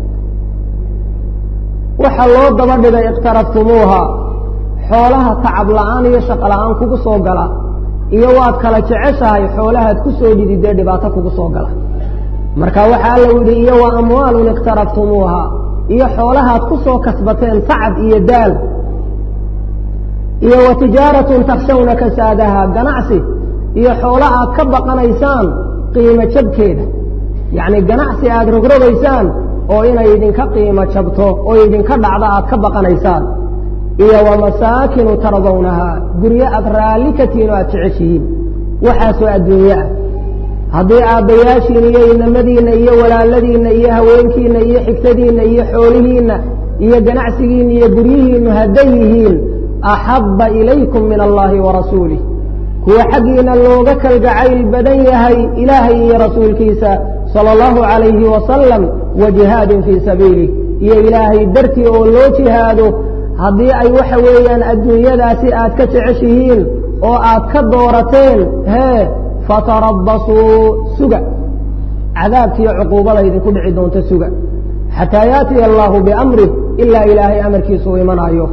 waxaa loo daba dhigay iqtaraftumuuhaa xoolaha tacab la-aan iyo shaqo la-aan kugu soo gala iyo waad kala jeceshahay xoolahaad ku soo dhididee dhibaato kugu soo gala marka waxaa alla yidhi iyo wa amwaalun iqtaraftumuuha iyo xoolahaad ku soo kasbateen tacab iyo daal iyo wa tijaaratun takshawna kasaadaha ganacsi iyo xoolo aad ka baqanaysaan qiimo jabkeeda yacni ganacsi aada rogrogaysaan oo inay idinka qiimo jabto oo idinka dhacdo aad ka baqanaysaan iyo wa masaakinu tardawnaha guryo aad raalli ka tihiin oo aad jeceshihiin waxaasoo adduunye ah haddii aabbayaashiin iyo inamadiinna iyo walaaladiinna iyo haweenkiinna iyo xigtadiinna iyo xoolihiinna iyo ganacsigiinna iyo guryihiinnu hadday yihiin axabba ilaykum min allahi wa rasuulih kuwa xaggiina looga kalgacayl badan yahay ilaahay iyo rasuulkiisa sala allahu calayhi wasalam wa jihaadin fii sabiilih iyo ilaahay dartii oo loo jihaado haddii ay waxa weeyaan adduunyadaasi aad ka jeceshihiin oo aad ka doorateen hee fatarabasuu suga cadaabkiiyo cuquubada idinku dhici doonta suga xataa yaatiya allahu biamrih ilaa ilaahay amarkiisa uu imanaayo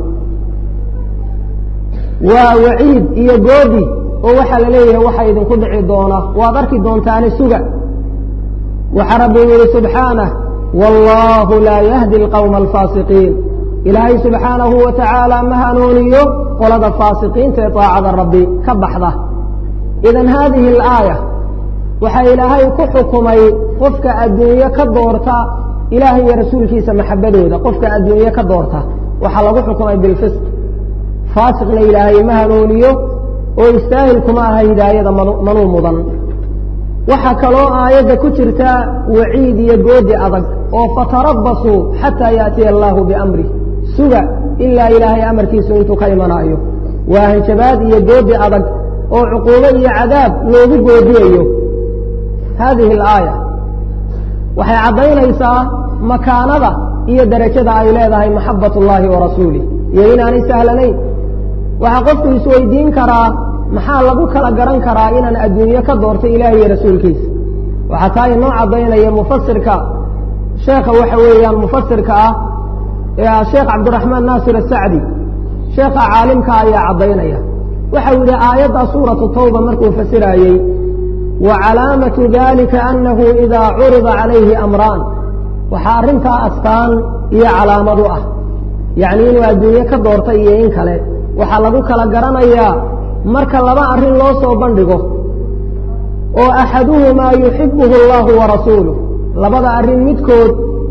waa waciid iyo goodi oo waxaa la leeyahay waxa idinku dhici doona waad arki doontaani suga waxaa rabbi yihi subxaanah wallahu laa yahdi alqawma alfaasiqiin ilaahay subxaanahu wa tacaala ma hanuuniyo qolada faasiqiinta ee daacada rabbi ka baxda idan haadihi alaaya waxaa ilaahay ku xukumay qofka adduunye ka doorta ilaahay iyo rasuulkiisa maxabadooda qofka adduunye ka doorta waxaa lagu xukumay bilfisq faasiqna ilaahay ma hanuuniyo oo istaahil kuma aha hidaayada manuu mudan waxaa kaloo aayadda ku jirta waciid iyo goodi adag oo fatarabasuu xataa yaatiya allaahu biamrih suga ilaa ilaahay amarkiisu intuu ka imanaayo waa hanjabaad iyo goodi adag oo cuquubo iyo cadaab loogu goodiyayo haadihi alaaya waxay caddaynaysaa makaanada iyo derajada ay leedahay maxabat ullaahi wa rasuulih iyo inaanay sahlanayn waxaa qofku isweydiin karaa maxaa lagu kala garan karaa inaan adduunye ka doortay ilaah iyo rasuulkiisa waxaa taa inoo caddaynaya mufasirka sheekha waxa weeyaan mufasirka ah ee sheekh cabdiraxmaan naasir asacdi sheekha caalimka ayaa caddaynaya waxau yidhi aayadda suuratu tawba markuu fasiraayey wa calaamatu dalika annahu idaa curida calayhi amraan waxaa arrintaa astaan iyo calaamadu ah yacni inuu adduunye ka doortay iyo in kale waxaa lagu kala garanayaa marka laba arrin loo soo bandhigo oo axaduhumaa yuxibuhu allahu wa rasuuluh labada arrin midkood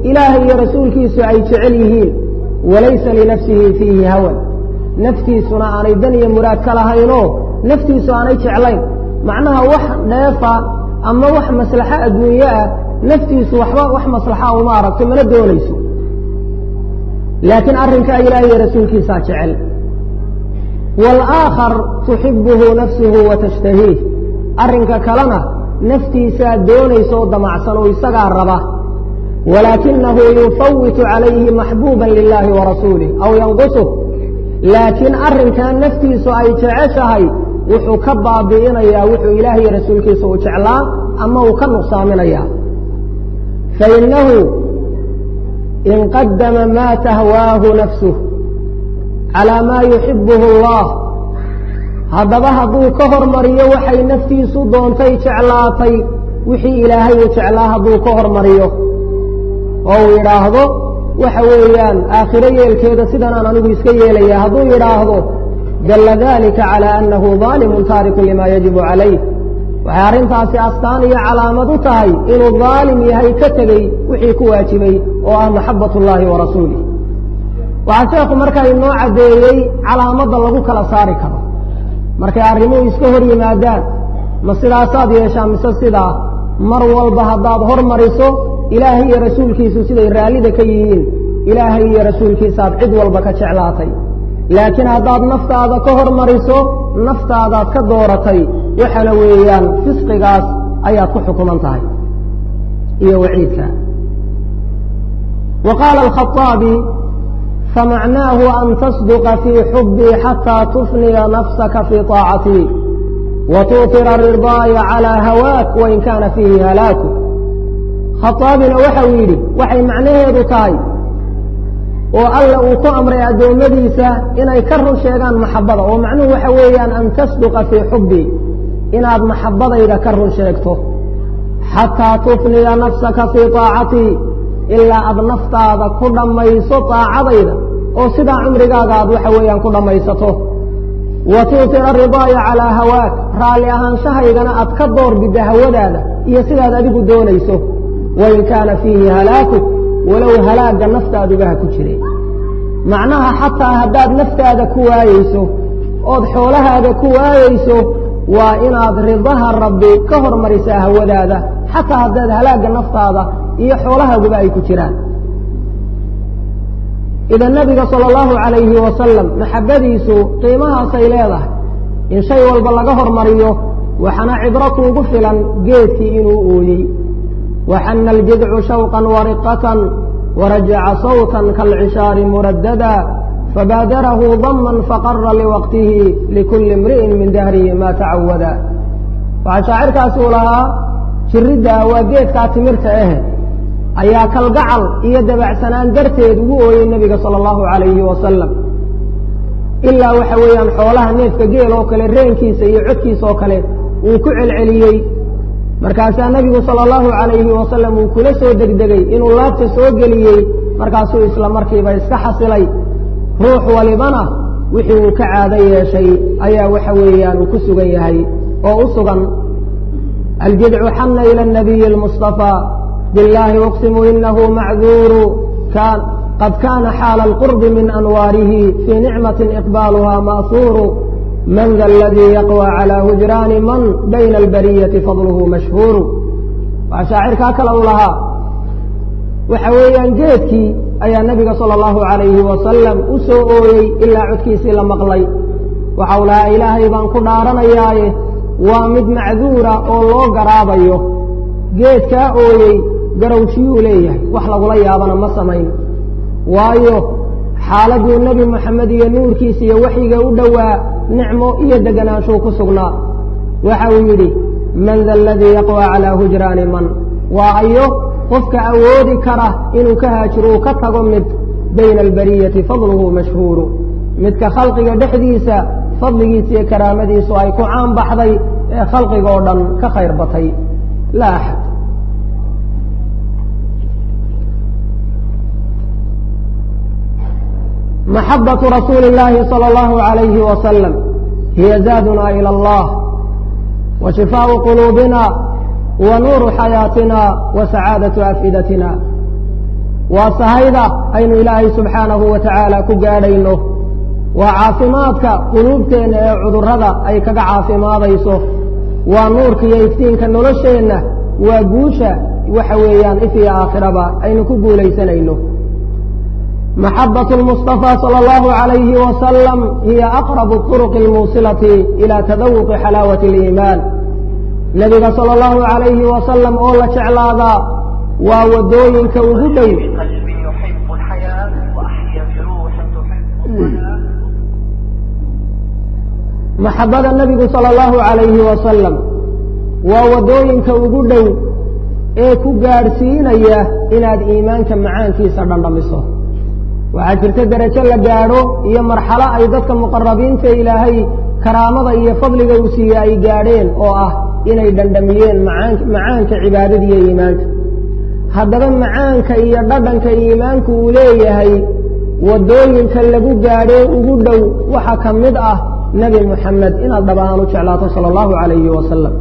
ilaahay iyo rasuulkiisu ay jecel yihiin walaysa linafsihi fiihi hawan naftiisuna aanay dan iyo muraad ka lahaynoo naftiisu aanay jeclayn macnaha wax dheefa ama wax maslaxo adduunye ah naftiisu waxba wax maslaxa uma aragto mana doonayso laakiin arrinkaa ilaahay iyo rasuulkiisaa jecel waalaakhar tuxibuhu nafsuhu wa tashtahiih arrinka kalena naftiisaa doonaysa oo damacsan oo isagaa raba walaakinahu yufawitu calayhi maxbuuban lilaahi wa rasuulih aw yanqusuh laakiin arrinkan naftiisu ay jeceshahay wuxuu ka baabi'inayaa wuxuu ilaahay iyo rasuulkiisa u jeclaa ama uu ka nuqsaaminayaa fainahu in qadama maa tahwaahu nafsuh calaa maa yuxibuhu allah haddaba hadduu ka hormariyo waxay naftiisu doontay jeclaatay wixii ilaahay uu jeclaa hadduu ka hormariyo oo uu yidhaahdo waxa weeyaan aakhiro yeelkeeda sidanaan anigu iska yeelaya hadduu yidhaahdo dalla dalika calaa annahu daalimun taarikun limaa yajibu calayh waxay arrintaasi astaan iyo calaamad u tahay inuu daalim yahay ka tegey wixii ku waajibay oo ah maxabat ullaahi wa rasuulih waxaa sheekhu markaa inoo caddeeyey calaamadda lagu kala saari karo markay arrimuhu iska hor yimaadaan ma sidaasaad yeeshaa mise sidaa mar walba haddaad hormariso ilaahay iyo rasuulkiisu siday raallida ka yihiin ilaahay iyo rasuulkiisaaad cid walba ka jeclaatay laakiin haddaad naftaada ka hormariso naftaadaad ka dooratay waxaana weeyaan fisqigaas ayaad ku xukuman tahay iyo waciidka wa qaala alkhaaabi famacnaahu an tasduqa fii xubii xataa tufniya nafsaka fii طaacatii wa tuutira ridaaya calىa hawaak wain kaana fiihi halaaku khaaabina waxa uu yidhi waxay macnaheedu tahay oo alla uu ku amray addoommadiisa inay ka run sheegaan maxabbada oo macnuhu waxa weeyaan an tasduqa fii xubbii inaad maxabbadayda ka run sheegto xataa tufniya nafsaka fii طaacatii ilaa aad naftaada ku dhammayso طaacadayda oo sidaa cumrigaaga aad waxa weeyaan ku dhammaysato wa tuutira ridaaya calaa hawaak raalli ahaanshahaygana aad ka door bidda hawadaada iyo sidaad adigu doonayso wain kaana fiihi halaakuk walow halaagga naftaadubaha ku jire macnaha xataa haddaad naftaada ku waayeyso ood xoolahaada ku waayeyso waa inaad ridaha rabbi ka hormarisaa hawadaada xataa haddaad halaagga naftaada iyo xoolahaaguba ay ku jiraan idan nabiga sala allahu calayhi wasalam maxabbadiisu qiimahaasay leedahay in shay walba laga hormariyo waxaana cibro kuugu filan geedkii inuu ooyey waxana aljidcu shawqan wariqatan warajaca sawtan kaalcishaari muradada fabaadarahu daman faqara liwaqtihi likulli imri'in min dahrihi ma tacawada waxaa shaacirkaasi uu lahaa jiridda waa geedkaa timirta ahe ayaa kalgacal iyo dabacsanaan darteed ugu ooyey nebiga sala allahu calayhi wasalam ilaa waxa weeyaan xoolaha neefka geel oo kale reenkiisa iyo codkiisa oo kale uu ku celceliyey markaasaa nebigu sala allahu calayhi wasalam uu kula soo degdegay inuu laabta soo geliyey markaasuu isla markiiba iska xasilay ruux walibana wixii uu ka caado yeeshay ayaa waxa weeyaan uu ku sugan yahay oo u sugan aljidcu xana ila nabiyi almustafaa biاllahi uqsimu inahu macduuru qad kana xaala alqurbi min anwaarihi fii nicmati iqbaaluha ma'suuru man da aladii yaqwى calى hujraani man bayna albariyati fadluhu mashhuuru waa shaacirkaa kale u lahaa waxa weeyaan geedkii ayaa nebiga salى اllahu عalayhi wasalam u soo ooyey ilaa codkiisii la maqlay waxau lahaa ilaahay baan ku dhaaranayaaye waa mid macduura oo loo garaabayo geedkaa ooyey garawjiyuu leeyahay wax lagula yaabana ma samayn waayo xaaladuu nebi moxamed iyo nuurkiisa iyo waxyiga u dhowaa nicmo iyo degenaanshuu ku sugnaa waxa uu yidhi man da aladii yaqwى calىa hujraani man waa ayo qofka awoodi kara inuu ka haajiro uu ka tago mid bayna albariyati fadluhu mashhuuru midka khalqiga dhexdiisa fadligiisa iyo karaamadiisu ay ku caan baxday ee khalqiga oo dhan ka khayr batay laa axad maxabaة rasuuli اllaahi salى اllahu عalayhi wasalam hiya zaaduna ilى اllah wa shifaaءu quluubina wa nuuru xayaatina wa sacaadaةu afidatina waa sahayda aynu ilaahay subxaanahu wa tacaala ku gaadhayno waa caafimaadka quluubteenna ee cudurrada ay kaga caafimaadayso waa nuurka iyo iftiinka nolosheenna waa guusha waxa weeyaan if iyo aakhiraba aynu ku guulaysanayno maxabaة الmuصطفى salى اllahu عalayhi wasalam hiya aqrab الطرق اlmuusilati ilى tadawuqi xalaawaة اliimaan nebiga salى اllahu عalayhi wasalam oo la jeclaadaa waa wadooyinka ugu dhow maxabada nebigu salى اllahu عalayhi wasalam waa wadooyinka ugu dhow ee ku gaadhsiinaya inaad iimaanka macaankiisa dhandhamiso waxaa jirta derajo la gaadho iyo marxalo ay dadka muqarabiinta ilaahay karaamada iyo fadliga uu siiye ay gaadheen oo ah inay dhandhamiyeen macaanka cibaadada iyo iimaanka haddaba macaanka iyo dhadhanka iimaanku uu leeyahay wadooyinka lagu gaadhee ugu dhow waxa ka mid ah nebi muxamed inaad dhab ahaan u jeclaato sala allahu calayhi wasalam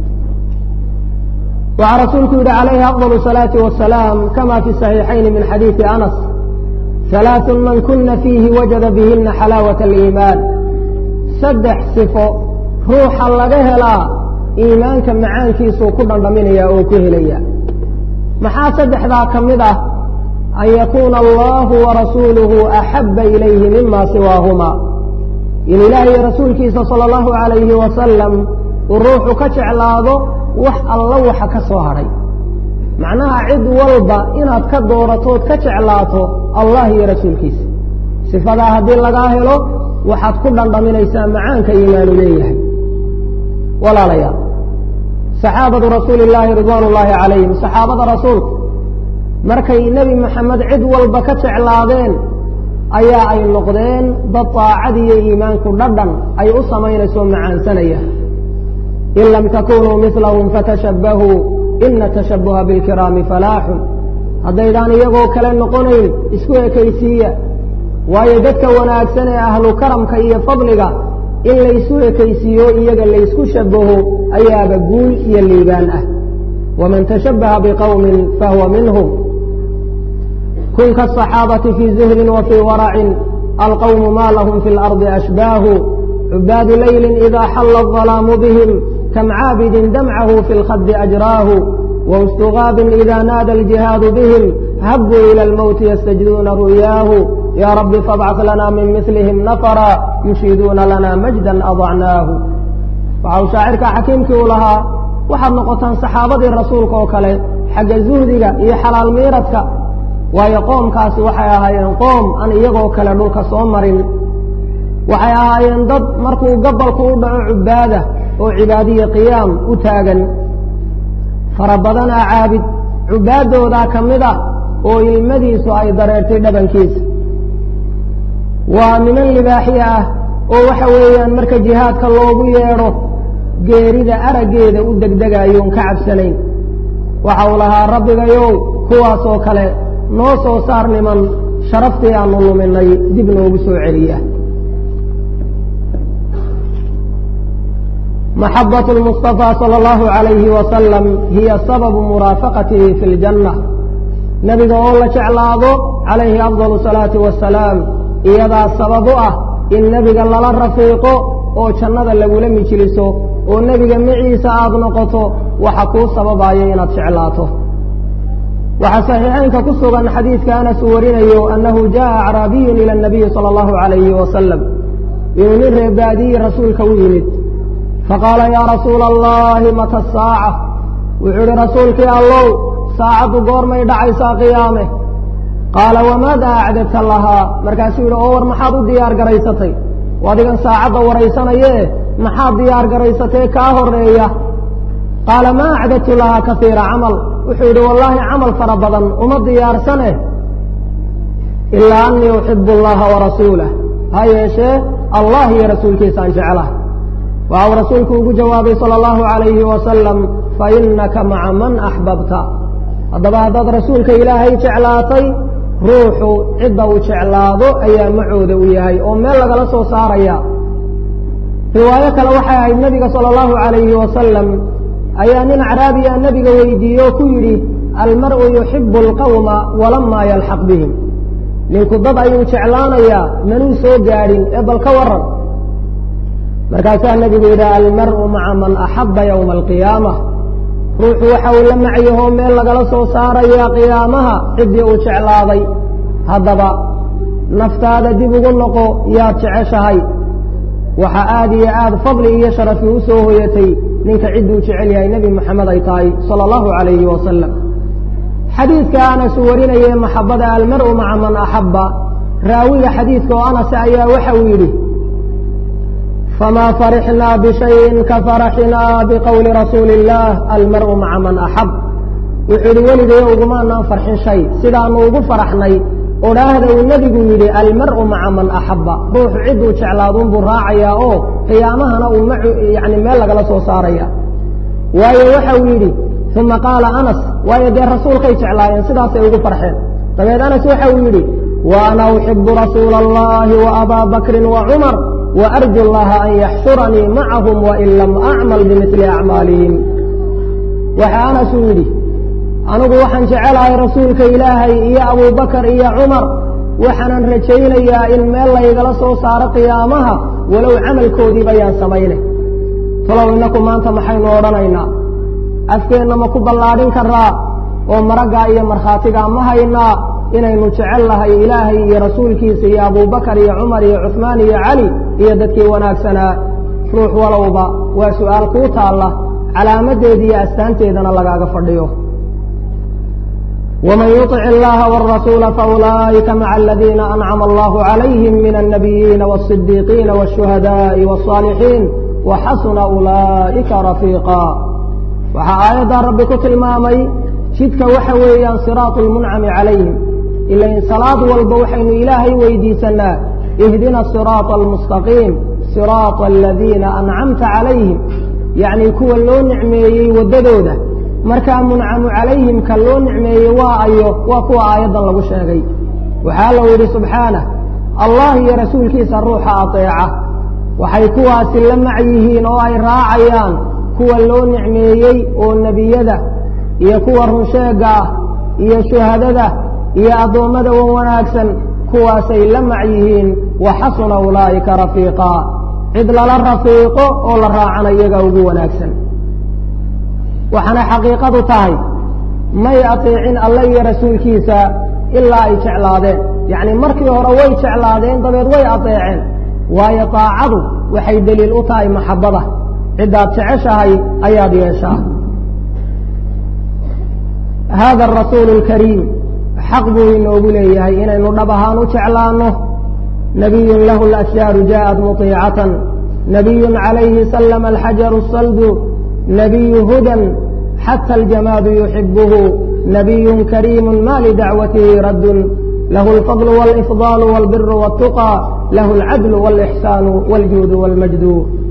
waxaa rasuulku yidhi calayhi afضal الsalaati wasalaam kama fi صaxiixayni min xadiidi anas halaaث man kuna fiihi wajada bihina xalaawaة اliimaan saddex sifo ruuxa laga helaa iimaanka macaankiisuu ku dhandhaminaya oo ku helaya maxaa saddexdaa ka mid ah an yakuuna allahu warasuuluhu axaba ilayhi mima siwaahuma in ilaahay rasuulkiisa salى اllahu عalayhi wasalam uu ruuxu ka jeclaado wax alla waxa ka soo hadhay macnaha cid walba inaad ka dooratood ka jeclaato allah iyo rasuulkiisa sifadaa haddii lagaa helo waxaad ku dhandhaminaysaa macaanka iimaanu leeyahay walaalayaal saxaabatu rasuuli illaahi ridwaan ullaahi calayhim saxaabada rasuulka markay nebi maxamed cid walba ka jeclaadeen ayaa ay noqdeen dad daacad iyo iimaanku dhadhan ay u samaynayso macaansanaya in lam takunuu milahum fatashabbahuu ina tashabbuha bilkiraami falaaxun haddaydaan iyagoo kale noqonayn isku ekaysiiya waayo dadka wanaagsan ee ahlu karamka iyo fadliga in laysu ekaysiiyo iyaga laysku shabaho ayaaba guul iyo liibaan ah waman tashabbaha biqowmin fahuwa minhum kun kaasaxaabati fii zuhdin wa fii waracin alqowmu ma lahum fi اlardi ashbaahu cubaadu leyli ida xalla الظalaamu bihim kam caabidin damcahu fi اlkhadi ajraahu wاstugaabin ida naada اljihaadu bihim habuu ilى اlmowti ystajduuna ru'yaahu ya rabbi fabcaث lana min mislihim nafra yushiiduuna lana majdan adacnaahu waxa uu shaacirka xakiimkii u lahaa waxaad noqotaan saxaabadii rasuulka oo kale xagga zuhdiga iyo xalaal miiradka waayo qoomkaasi waxay ahaayeen qoom aan iyagoo kale dhulka soo marin waxay ahaayeen dad markuu gabalku u dhaco cubaada oo cibaadiya qiyaam u taagan fara badanaa caabid cubaadoodaa ka mid ah oo ilmadiisu ay dareertay dhabankiisa waa niman libaaxyo ah oo waxa weeyaan marka jihaadka loogu yeedho geerida araggeeda u degdegayoon ka cabsanayn waxa uu lahaa rabbigayow kuwaasoo kale noo soo saar niman sharaftii aanu luminay dib noogu soo celiya maxabaة الmuصطفى salى اllahu عalayhi wasalam hiya sababu muraafaqatihi fi اljanna nebiga oo la jeclaado calayhi afضal الsalaati wasalaam iyadaa sabab u ah in nebiga lala rafiiqo oo jannada lagula mijliso oo nebiga maciisa aad noqoto waxa kuu sababaya inaad jeclaato waxaa saxiixeynka ku sugan xadiidka anas uu warinayo annahu jaءa acraabiyun ilى الnabiyi salى اllahu عalayhi wasalam inuu nin reebaadiyi rasuulka u yimid faqaala yaa rasuula allahi mata asaaca wuxuu idhi rasuulkii allow saacaddu goormay dhacaysaa qiyaame qaala wamaada acdadta lahaa markaasuu yidhi oo war maxaad u diyaar garaysatay adigan saacadda waraysanayee maxaad diyaar garaysatee kaa horeeya qaala maa acdadtu lahaa kaiira camal wuxuu yidhi wallaahi camal fara badan uma diyaarsane ilaa anii uxibu allaha warasuulah ha yeeshee allah iyo rasuulkiisaan jeclah waxa uu rasuulku ugu jawaabay salى اllahu عalayhi wasalam fainaka maca man axbabta haddaba haddaad rasuulka ilaahay jeclaatay ruuxu cidda uu jeclaado ayaa macooda u yahay oo meel lagala soo saaraya riwaayo kale waxay ahayd nebiga salى اllahu عalayhi wasalam ayaa nin acraabiya nebiga weydiiye oo ku yidhi almar'u yuxibu alqawma walamaa yalxaq bihim ninku dad ayuu jeclaanayaa manuu soo gaadhin ee bal ka waran markaasaa nebigu yidhi almar'u maca man axabba yowma alqiyaama ruuxu waxa uu la macyahoo meel lagala soo saarayaa qiyaamaha ciddii uu jeclaaday haddaba naftaada dib ugu noqo yaad jeceshahay waxa aad iyo aad fadli iyo sharafi u soo hoyatay ninka cidduu jecel yahay nebi moxamed ay tahay sala allahu calayhi wasalam xadiidka anas uu warinayay maxabada almar'u maca man axabba raawiga xadiidka oo anas ayaa waxa uu yidhi famaa farixnaa bishayin ka faraxinaa biqowli rasuuli illaah almar'u maca man axab wuxuu yidhi weligayo ugumaanaan farxin shay sidaanu ugu faraxnay odhaahda uu nebigu yidhi almar'u maca man axabba ruuxu cidduu jeclaaduunbuu raacayaa oo qiyaamahana uu yani meel lagala soo saaraya waayo waxa uu yidhi uma qaala anas waayo dee rasuulkay jeclaayeen sidaasay ugu farxeen dabeed anas waxa uu yidhi wa ana uxibu rasuula allahi wa abaa bakrin wa cumar wa arju llaha an yaxshuranii macahum wain lam acmal bimili acmaalihim waxa anas uu yidhi anigu waxaan jecelahay rasuulka ilaahay iyo abubakar iyo cumar waxaanan rajaynayaa in meel laygala soo saaro qiyaamaha walow camalkoodiiba yaan samaynay talow innaku maanta maxaynu odhanaynaa afkeenna ma ku ballaadhin karaa oo maraggaa iyo markhaatigaa ma haynaa inaynu jecel nahay ilaahay iyo rasuulkiisa iyo abubakar iyo cumar iyo cuhmaan iyo cali iyo dadkii wanaagsanaa ruux walowba waa su'aal kuu taalla calaamadeeda iyo astaanteedana lagaaga fadhiyo ومن يطع الله والرسول فأولئك مع الذين أنعم الله عليهم من النبيين والصديقين والشهداء والصالحين وحسن أولئك رفيقا waxaa aayaddaa rabbi ku tilmaamay jidka waxa weeyaan siraatu lmuncami calayhim ilain salaad walba waxaynu ilaahay weydiisanaa ihdina siraata almustaqiim siraata aladiina ancamta calayhim yacnii kuwa loo nicmeeyey waddadooda markaa muncamu calayhim ka loo nicmeeyey waa ayo waa kuwa aayaddan lagu sheegay waxaa lou yidhi subxaanah allah iyo rasuulkiisa ruuxa ateeca waxay kuwaasi la mac yihiin oo ay raacayaan kuwa loo nicmeeyey oo nebiyada iyo kuwa runsheegga ah iyo shuhadada iyo addoommada wan wanaagsan kuwaasay la mac yihiin wa xasuna ulaa'ika rafiiqaa cid lala rafiiqo oo la raacana iyaga ugu wanaagsan waxaana xaqiiqadu tahay may ateecin alle iyo rasuulkiisa ilaa ay jeclaadeen yacni markii hore way jeclaadeen dabeed way ateeceen waayo daacadu waxay deliil u tahay maxabbada ciddaad jeceshahay ayaad yeeshaa hada arasuulu alkariim xaq buu inoogu leeyahay inaynu dhab ahaan u jeclaanno nabiyun lahu alashjaaru jaءat muطiicatan nabiyun calayhi sallama alxajaru saldu nabiyu hudan xata aljamaadu yuxibuhu nabiyun kariimu ma lidacwatihi raddun lahu alfadlu wاlifضaalu wاlbiru wاltuqى lahu alcadlu wاlixsaanu wاljuudu wاlmajdu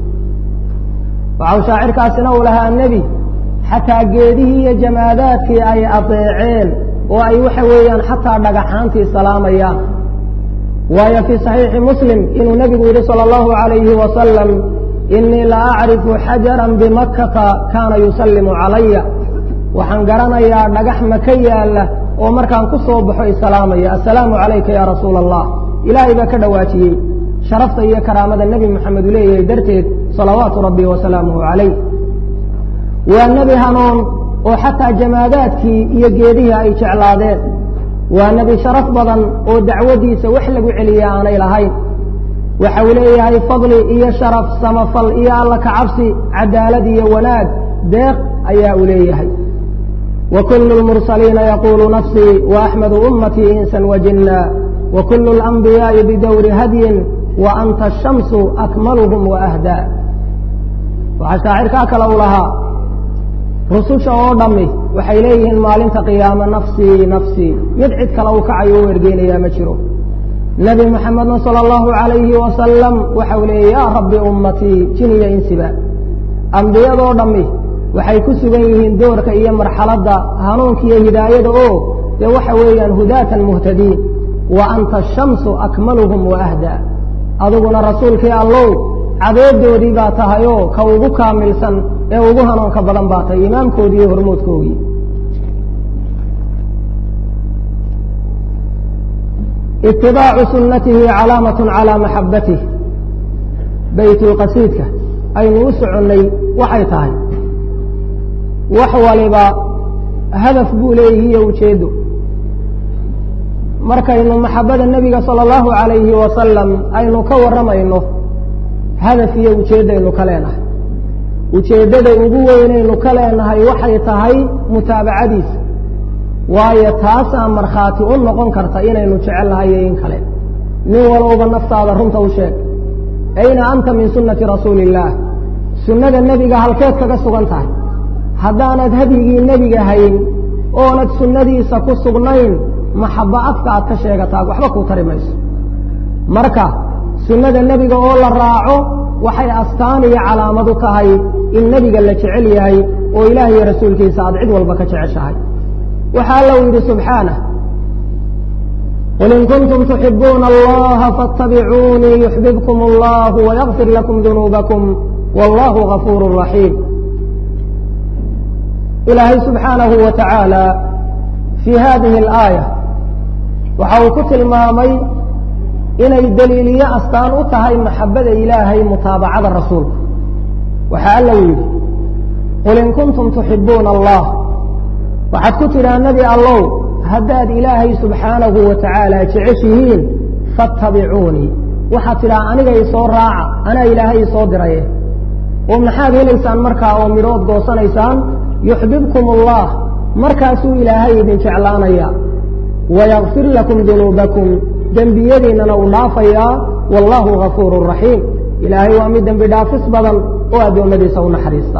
waxau shaacirkaasina uu lahaa nebi xataa geedihii iyo jamaadaadkii ay adeeceen oo ay waxa weeyaan xataa dhagaxaantii salaamayaan waayo fii saxiixi muslim inuu nebigu yidhi sala allahu calayhi wasalam inii la acrifu xajaran bimakkata kaana yusallimu calaya waxaan garanayaa dhagax maka yaalla oo markaan ku soo baxo isalaamaya assalaamu calayka yaa rasuula allah ilaahay baa ka dhawaajiyey sharafta iyo karaamada nebi moxamed uu leeyahay darteed salawaatu rabbi wasalaamuhu calayh waa nebi hanuun oo xataa jamaadaadkii iyo geedihii ay jeclaadeen waa nebi sharaf badan oo dacwadiisa wax lagu celiya aanay lahayn waxa uu leeyahay fadli iyo sharaf samafal iyo alla kacabsi cadaalad iyo wanaag deeq ayaa uu leeyahay wa kullu lmursaliina yaquulu nafsii wa axmedu ummatii insan wajinna wa kullu alanbiyaa'i bidowri hadyin wa anta ashamsu akmaluhum wa ahdaa waxaa shaacirkaa kale u lahaa rususha oo dhammi waxay leeyihiin maalinta qiyaame nafsii nafsii mid cid kale u kacayo u ergeynayaa ma jiro nebi moxamedna sala allahu calayhi wasalam waxa uu leeyay yaa rabbi ummatii jiniya insiba ambiyadoo dhammi waxay ku sugan yihiin doorka iyo marxaladda hanuunka iyo hidaayada oo dee waxa weeyaan hudaatan muhtadiin wa anta ashamsu akmaluhum wa ahdaa adiguna rasuulkii allow cadeedoodii baa tahay oo ka ugu kaamilsan ee ugu hanuunka badan baa tahay imaamkoodii iyo hormoodkoogii itibaacu sunnatihi calaamatun calaa maxabbatih baytulqasiidka aynu u soconnay waxay tahay wax waliba hadaf buu leeyihi iyo ujeeddo markaynu maxabbada nebiga sala allahu calayhi wasalam aynu ka warramayno hadaf iyo ujeeddaynu ka leenahay ujeeddada ugu weynaynu ka leenahay waxay tahay mutaabacadiisa waayo taasaa markhaati u noqon karta inaynu jecel nahay iyo in kale nin walowba naftaada runta u sheeg ayna anta min sunnati rasuuli illaah sunnada nebiga halkeed kaga sugan tahay haddaanad hadyigii nebiga hayn oonad sunnadiisa ku sugnayn maxabbo afka aad ka sheegataa waxba kuu tari mayso marka sunnada nebiga oo la raaco waxay astaan iyo calaamad u tahay in nebiga la jecel yahay oo ilaah iyo rasuulkiisa aad cid walba ka jeceshahay waxaa allau yidhi subxaanah qul in kuntum tuxibuuna allaha faاtabicuunii yuxbibkum allahu wayakfir lakum dunuubakum wallahu gafuuru raxiim ilaahay subxaanahu wa tacaala fii hadihi alaaya waxa uu ku tilmaamay inay daliiliyo astaan u tahay maxabbada ilaahay mutaabacada rasuulka waxaa allau yidhi qul in kuntum tuxibuuna allah waxaad ku tidhaa nebi allow haddaad ilaahay subxaanahu wa tacaala jeceshihiin fattabicuunii waxaad tidhaa aniga isoo raaca anaa ilaahay isoo diraye oo maxaad helaysaan markaa oo midhood goosanaysaan yuxbibkum allah markaasuu ilaahay idin jeclaanaya wayakfir lakum dunuubakum dembiyadiinnana uu dhaafayaa wallahu gafuurun raxiim ilaahay waa mid dembi dhaafis badan oo addoommadiisa u naxariista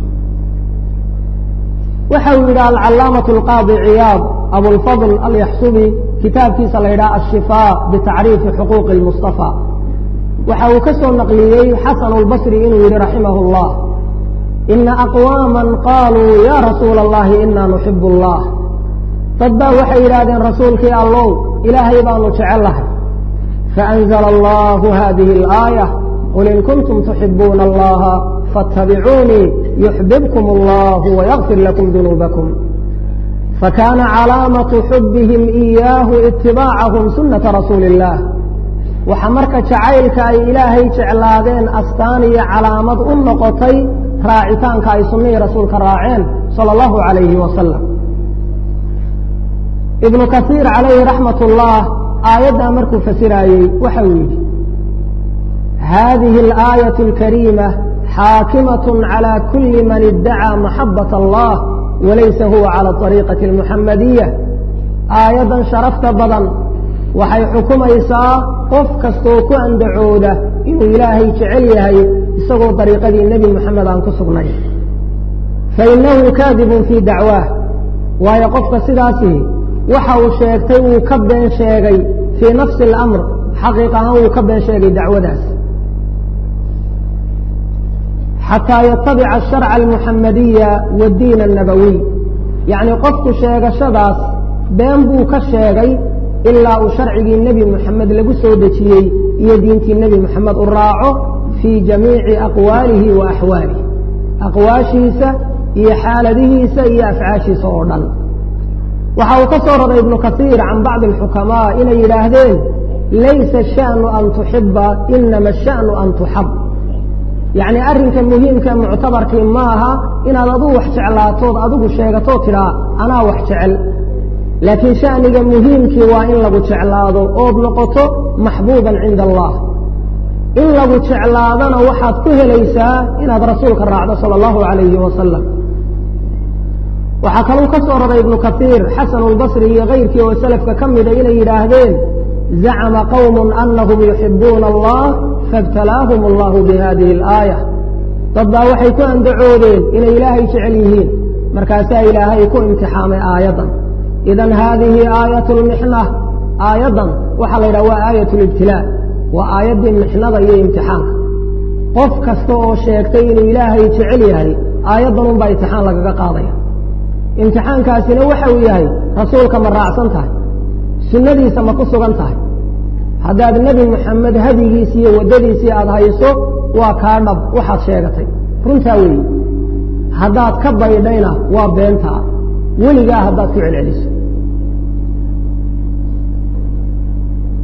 waxa uu yidhi alcalaamaة اlqaadi ciyaad abulfadl alyaxsubi kitaabkiisa la yidhaha ashifaa bitacriifi xuquuqi اlmustafa waxa uu ka soo naqliyey xasan اlbasri inuu yihi raximah اllah ina aqwaama qaluu ya rasuula اllahi ina nuxib اllah dad baa waxay yidhahdeen rasuulkii allow ilaahay baanu jecel lahay faأnzla allahu hadihi اlآayة qul in kuntum tuxibuuna allaha faاtabicuunii yuxbibkum allah wayakfir lakum dunuubakum fakana calaamaةu xubihim إiyaahu itibaacahum sunata rasuuli اllah waxa marka jacaylka ay ilaahay jeclaadeen astaan iyo calaamad u noqotay raacitaanka ay sunnihii rasuulka raaceen salى اllahu عalayhi wasalam ibnu kasiir calayhi raxmat اllah aayaddaa markuu fasiraayey waxa uu yidhi hadihi اlآayaة اlkariima xaakimaة calى kuli man idacaa maxabaة allah walaysa huwa calى طariiqaةi اlmuxamadiya aayaddan sharafta badan waxay xukumaysaa qof kastoo ku andacooda inuu ilaahay jecel yahay isagoo dariiqadii nebi moxamed aan ku sugnay fainahu kaadibun fii dacwaah waayo qofka sidaasihi waxa uu sheegtay wuu ka been sheegay fii nafsi اlamr xaqiiq ahaan wuu ka been sheegay dacwadaas xataa yatabica asharca almuxamadiya wadiin annabawiy yacni qofku sheegashadaas been buu ka sheegay ilaa uu sharcigii nebi moxamed lagu soo dejiyey iyo diintii nebi moxamed u raaco fii jamiici aqwaalihi wa axwaalihi aqwaashiisa iyo xaaladihiisa iyo afcaashiisa oo dhan waxa uu ka soo raray ibnu kasiir can bacdi alxukamaa inay yidhaahdeen laysa asha'nu an tuxiba inama asha'nu an tuxab yacni arrinka muhiimka muctabarkii ma aha inaad aduu wax jeclaatood adigu sheegatoo tidhaa anaa wax jecel laakiin sha'niga muhiimkii waa in lagu jeclaado ood noqoto maxbuuban cinda allah in lagu jeclaadana waxaad ku helaysaa inaad rasuulka raacdo sala allahu calayhi wasalam waxaa kaluu ka soo raray ibnu kasiir xasanu lbasri iyo kayrkii oo selafka ka mida inay yidhaahdeen zacama qowm anahum yuxibuuna allah faibtalaahum allahu bihadihi alaaya dad baa waxay ku andacoodeen inay ilaahay jecel yihiin markaasaa ilaahay ku imtixaamay aayaddan idan haadihi aayat lmixna aayaddan waxaa la yidhaha waa aayat libtilaa waa aayaddii mixnada iyo imtixaanka qof kasta oo sheegtay inuu ilaahay jecel yahay aayaddan unbaa imtixaan lagaga qaadaya imtixaankaasina waxa uu yahay rasuulka ma raacsan tahay sunnadiisa ma ku sugan tahay haddaad nebi moxamed hadigiisi iyo waddadiisii aada hayso waa kaa dhab waxaad sheegatay runtaa weeye haddaad ka baydhayna waa beentaa weligaa haddaad ku celceliso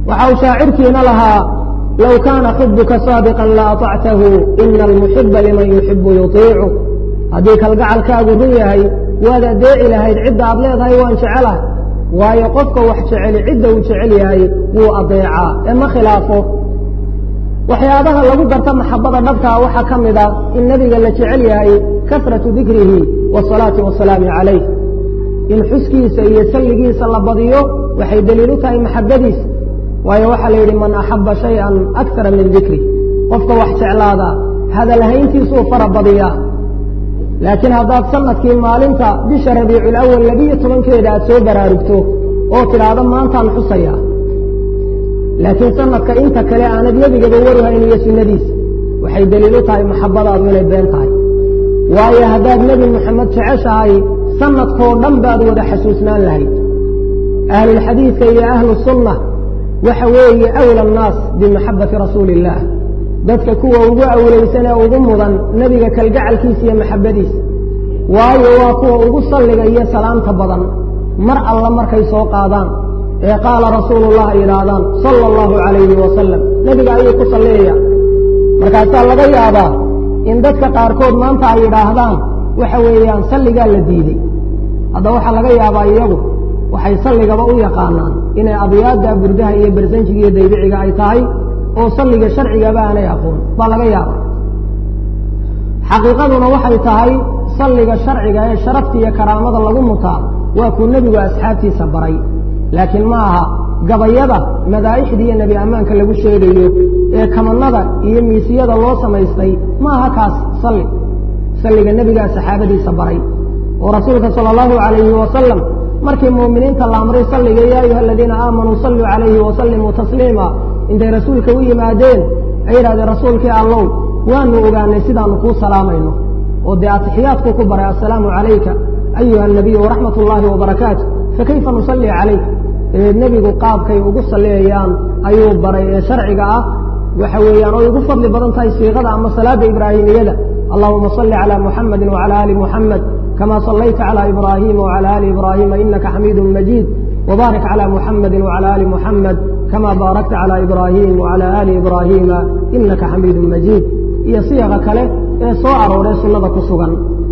waxa uu shaacirkiina lahaa low kaana xubuka saadiqan la aطactahu ina almuxiba liman yuxibu yuطiicu haddii kalgacalkaagu run yahay waad adeeci lahayd cidda aad leedahay waan jecelahay waayo qofka wax jeceli cidda uu jecel yahay wuu adeecaa ee ma khilaafo waxyaabaha lagu garta maxabada dhabkaa waxaa ka mid a in nebiga la jecel yahay kasratu dikrihi wasalaati wasalaamu calayh in xuskiisa iyo salligiisa la badiyo waxay deliil u tahay maxabadiisa waayo waxaa la yidhi man axaba shay-an akara min dikri qofka wax jeclaada hadalhayntiisuu fara badiyaa laakiin haddaad sanadkii maalinta bisha rabiiculawal labiyo tobankeeda aad soo baraarugto oo tidhaahdo maantaan xusaya laakiin sanadka inta kale aanad nebigaba warhayn iyo sunnadiisa waxay deliil u tahay maxabadaadu inay been tahay waayo haddaad nebi moxamed jeceshahay sanadkoo dhan baad wada xasuusnaan lahayd ahlulxadiidka iyo ahlu sunna waxa weeye awla annaas bimaxabati rasuuli illaah dadka kuwa ugu awlaysan ee ugu mudan nebiga kalgacalkiisa iyo maxabadiisa waayo waa kuwa ugu salliga iyo salaamta badan mar alla markay soo qaadaan ee qaala rasuulullah ay yidhaahdaan sala allahu calayhi wasalam nebiga ayuu ku salliyayaa markaasaa laga yaabaa in dadka qaarkood maanta ay yidhaahdaan waxa weeyaan salligaa la diidey hadda waxaa laga yaabaa iyagu waxay salligaba u yaqaanaan inay abyaadda burdaha iyo bersanjiga iyo daybiciga ay tahay oo salliga sharcigaba aanay aqoon baa laga yaabaa xaqiiqaduna waxay tahay salliga sharciga ee sharafta iyo karaamada lagu mutaa waa kuu nebigu asxaabtiisa baray laakiin ma aha gabayada madaa'ixda iyo nebi ammaanka lagu sheegayo ee kamanada iyo miisiyada loo samaystay ma aha kaas salli salliga nebigaa saxaabadiisa baray oo rasuulka sala allahu calayhi wasalam markii muuminiinta la amray salliga yaa ayuha aladiina aamanuu salluu calayhi wasallimuu tasliima intay rasuulka u yimaadeen ay yidhahdeen rasuulkii allow waanu ogaanay sidaanu kuu salaamayno oo dee atixiyaadkuu ku baray assalaamu calayka ayuha anabiyu waraxmat ullaahi wabarakaatu fakayfa nusalli calayk dabeed nebigu qaabkay ugu salliyayaan ayuu baray ee sharciga ah waxa weeyaan oy ugu fadli badan tahay siiqada ama salaada ibraahimiyada allahuma salli calaa muxamadi wacala aali muxamed kama sallayta calى ibrahima wcalى ali ibrahima inaka xamiidu majiid wbaarik calى muxamadi wcalى ali muxamed kama baarakta calى ibrahim wcalى ali ibrahima inaka xamiidu majiid iyo siyaqa kale ee soo arooray sunnada ku sugan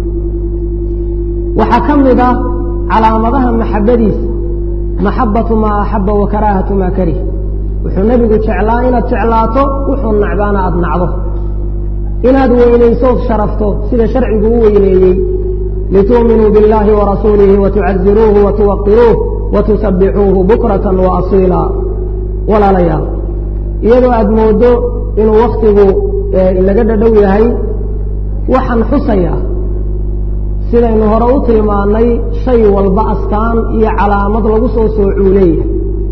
waxaa ka mid ah calaamadaha maxabadiisa maxabatu maa axaba wa karaahatu maa karih wuxuu nebigu jeclaa inaad jeclaato wuxuu nacbaana aad nacdo inaad weynaysood sharafto sida sharcigu u weyneeyey lituuminuu biاllahi warasuulihi watucaziruuhu watuwaqiruuh watusabixuuhu bukrata waasiila walaalayaal iyadoo aad moodo inuu waktigu inaga dhadhow yahay waxaan xusayaa sidaynu hore u tilmaannay shay walba astaan iyo calaamad lagu soo soocuu leeyahay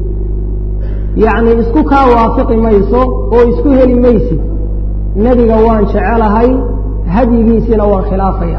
yacnii isku kaa waafiqi mayso oo isku heli maysid nebiga waan jecelahay hadyigiisiina waan khilaafaya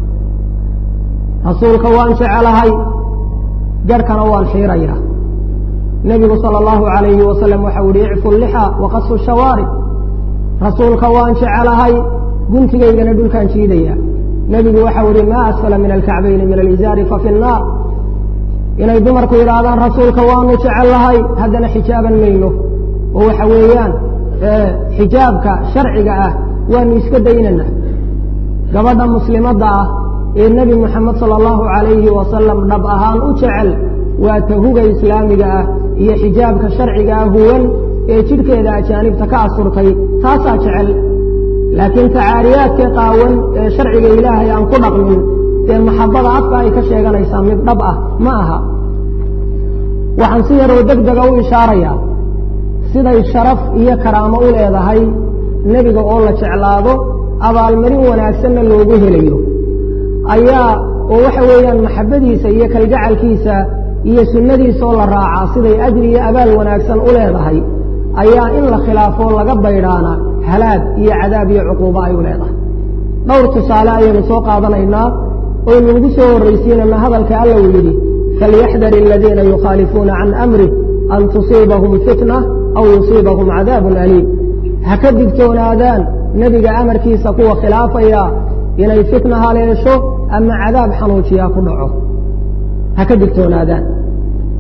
rasuulka waan jecelahay garhkana waan xiirayaa nebigu sala allahu calayhi wasalam waxau yihi icfu lixa waqasu shawaarib rasuulka waan jecelahay guntigaygana dhulkaan jiidaya nebigu waxau yihi maa asfala min alkacbayni min alizaari fa fi nnaar inay dumarku yidhaahdaan rasuulka waanu jecellahay haddana xijaaban mayno oo waxa weeyaan xijaabka sharciga ah waanu iska daynana gabadha muslimadda ah ee nebi moxamed sala allahu calayhi wasalam dhab ahaan u jecel waa tahuga islaamiga ah iyo xijaabka sharciga ah huwan ee jidhkeeda ajaanibta ka asurtay taasaa jecel laakiin tacaariyaadka qaawan ee sharciga ilaahay aan ku dhaqmin dee maxabada afka ay ka sheeganaysaa mid dhab ah ma aha waxaan si yaroo deg dega u ishaarayaa siday sharaf iyo karaamo u leedahay nebiga oo la jeclaado abaalmarin wanaagsanna loogu helayo ayaa oo waxa weeyaan maxabadiisa iyo kalgacalkiisa iyo sunnadiisaoo la raacaa siday ajri iyo abaal wanaagsan u leedahay ayaa in la khilaafoo laga baydhaana halaag iyo cadaab iyo cuquubo ay u leedahay dhowr tusaale ayaynu soo qaadanaynaa oynu ugu soo horraysiinana hadalka alla uu yidhi falyaxdar aladiina yukhaalifuuna can amrih an tusiibahum fitna aw yusiibahum cadaabun aliim ha ka digtoonaadaan nebiga amarkiisa kuwa khilaafaya inay fitna haleesho ama cadaab xanuujiyaa ku dhaco ha ka digtoonaadaan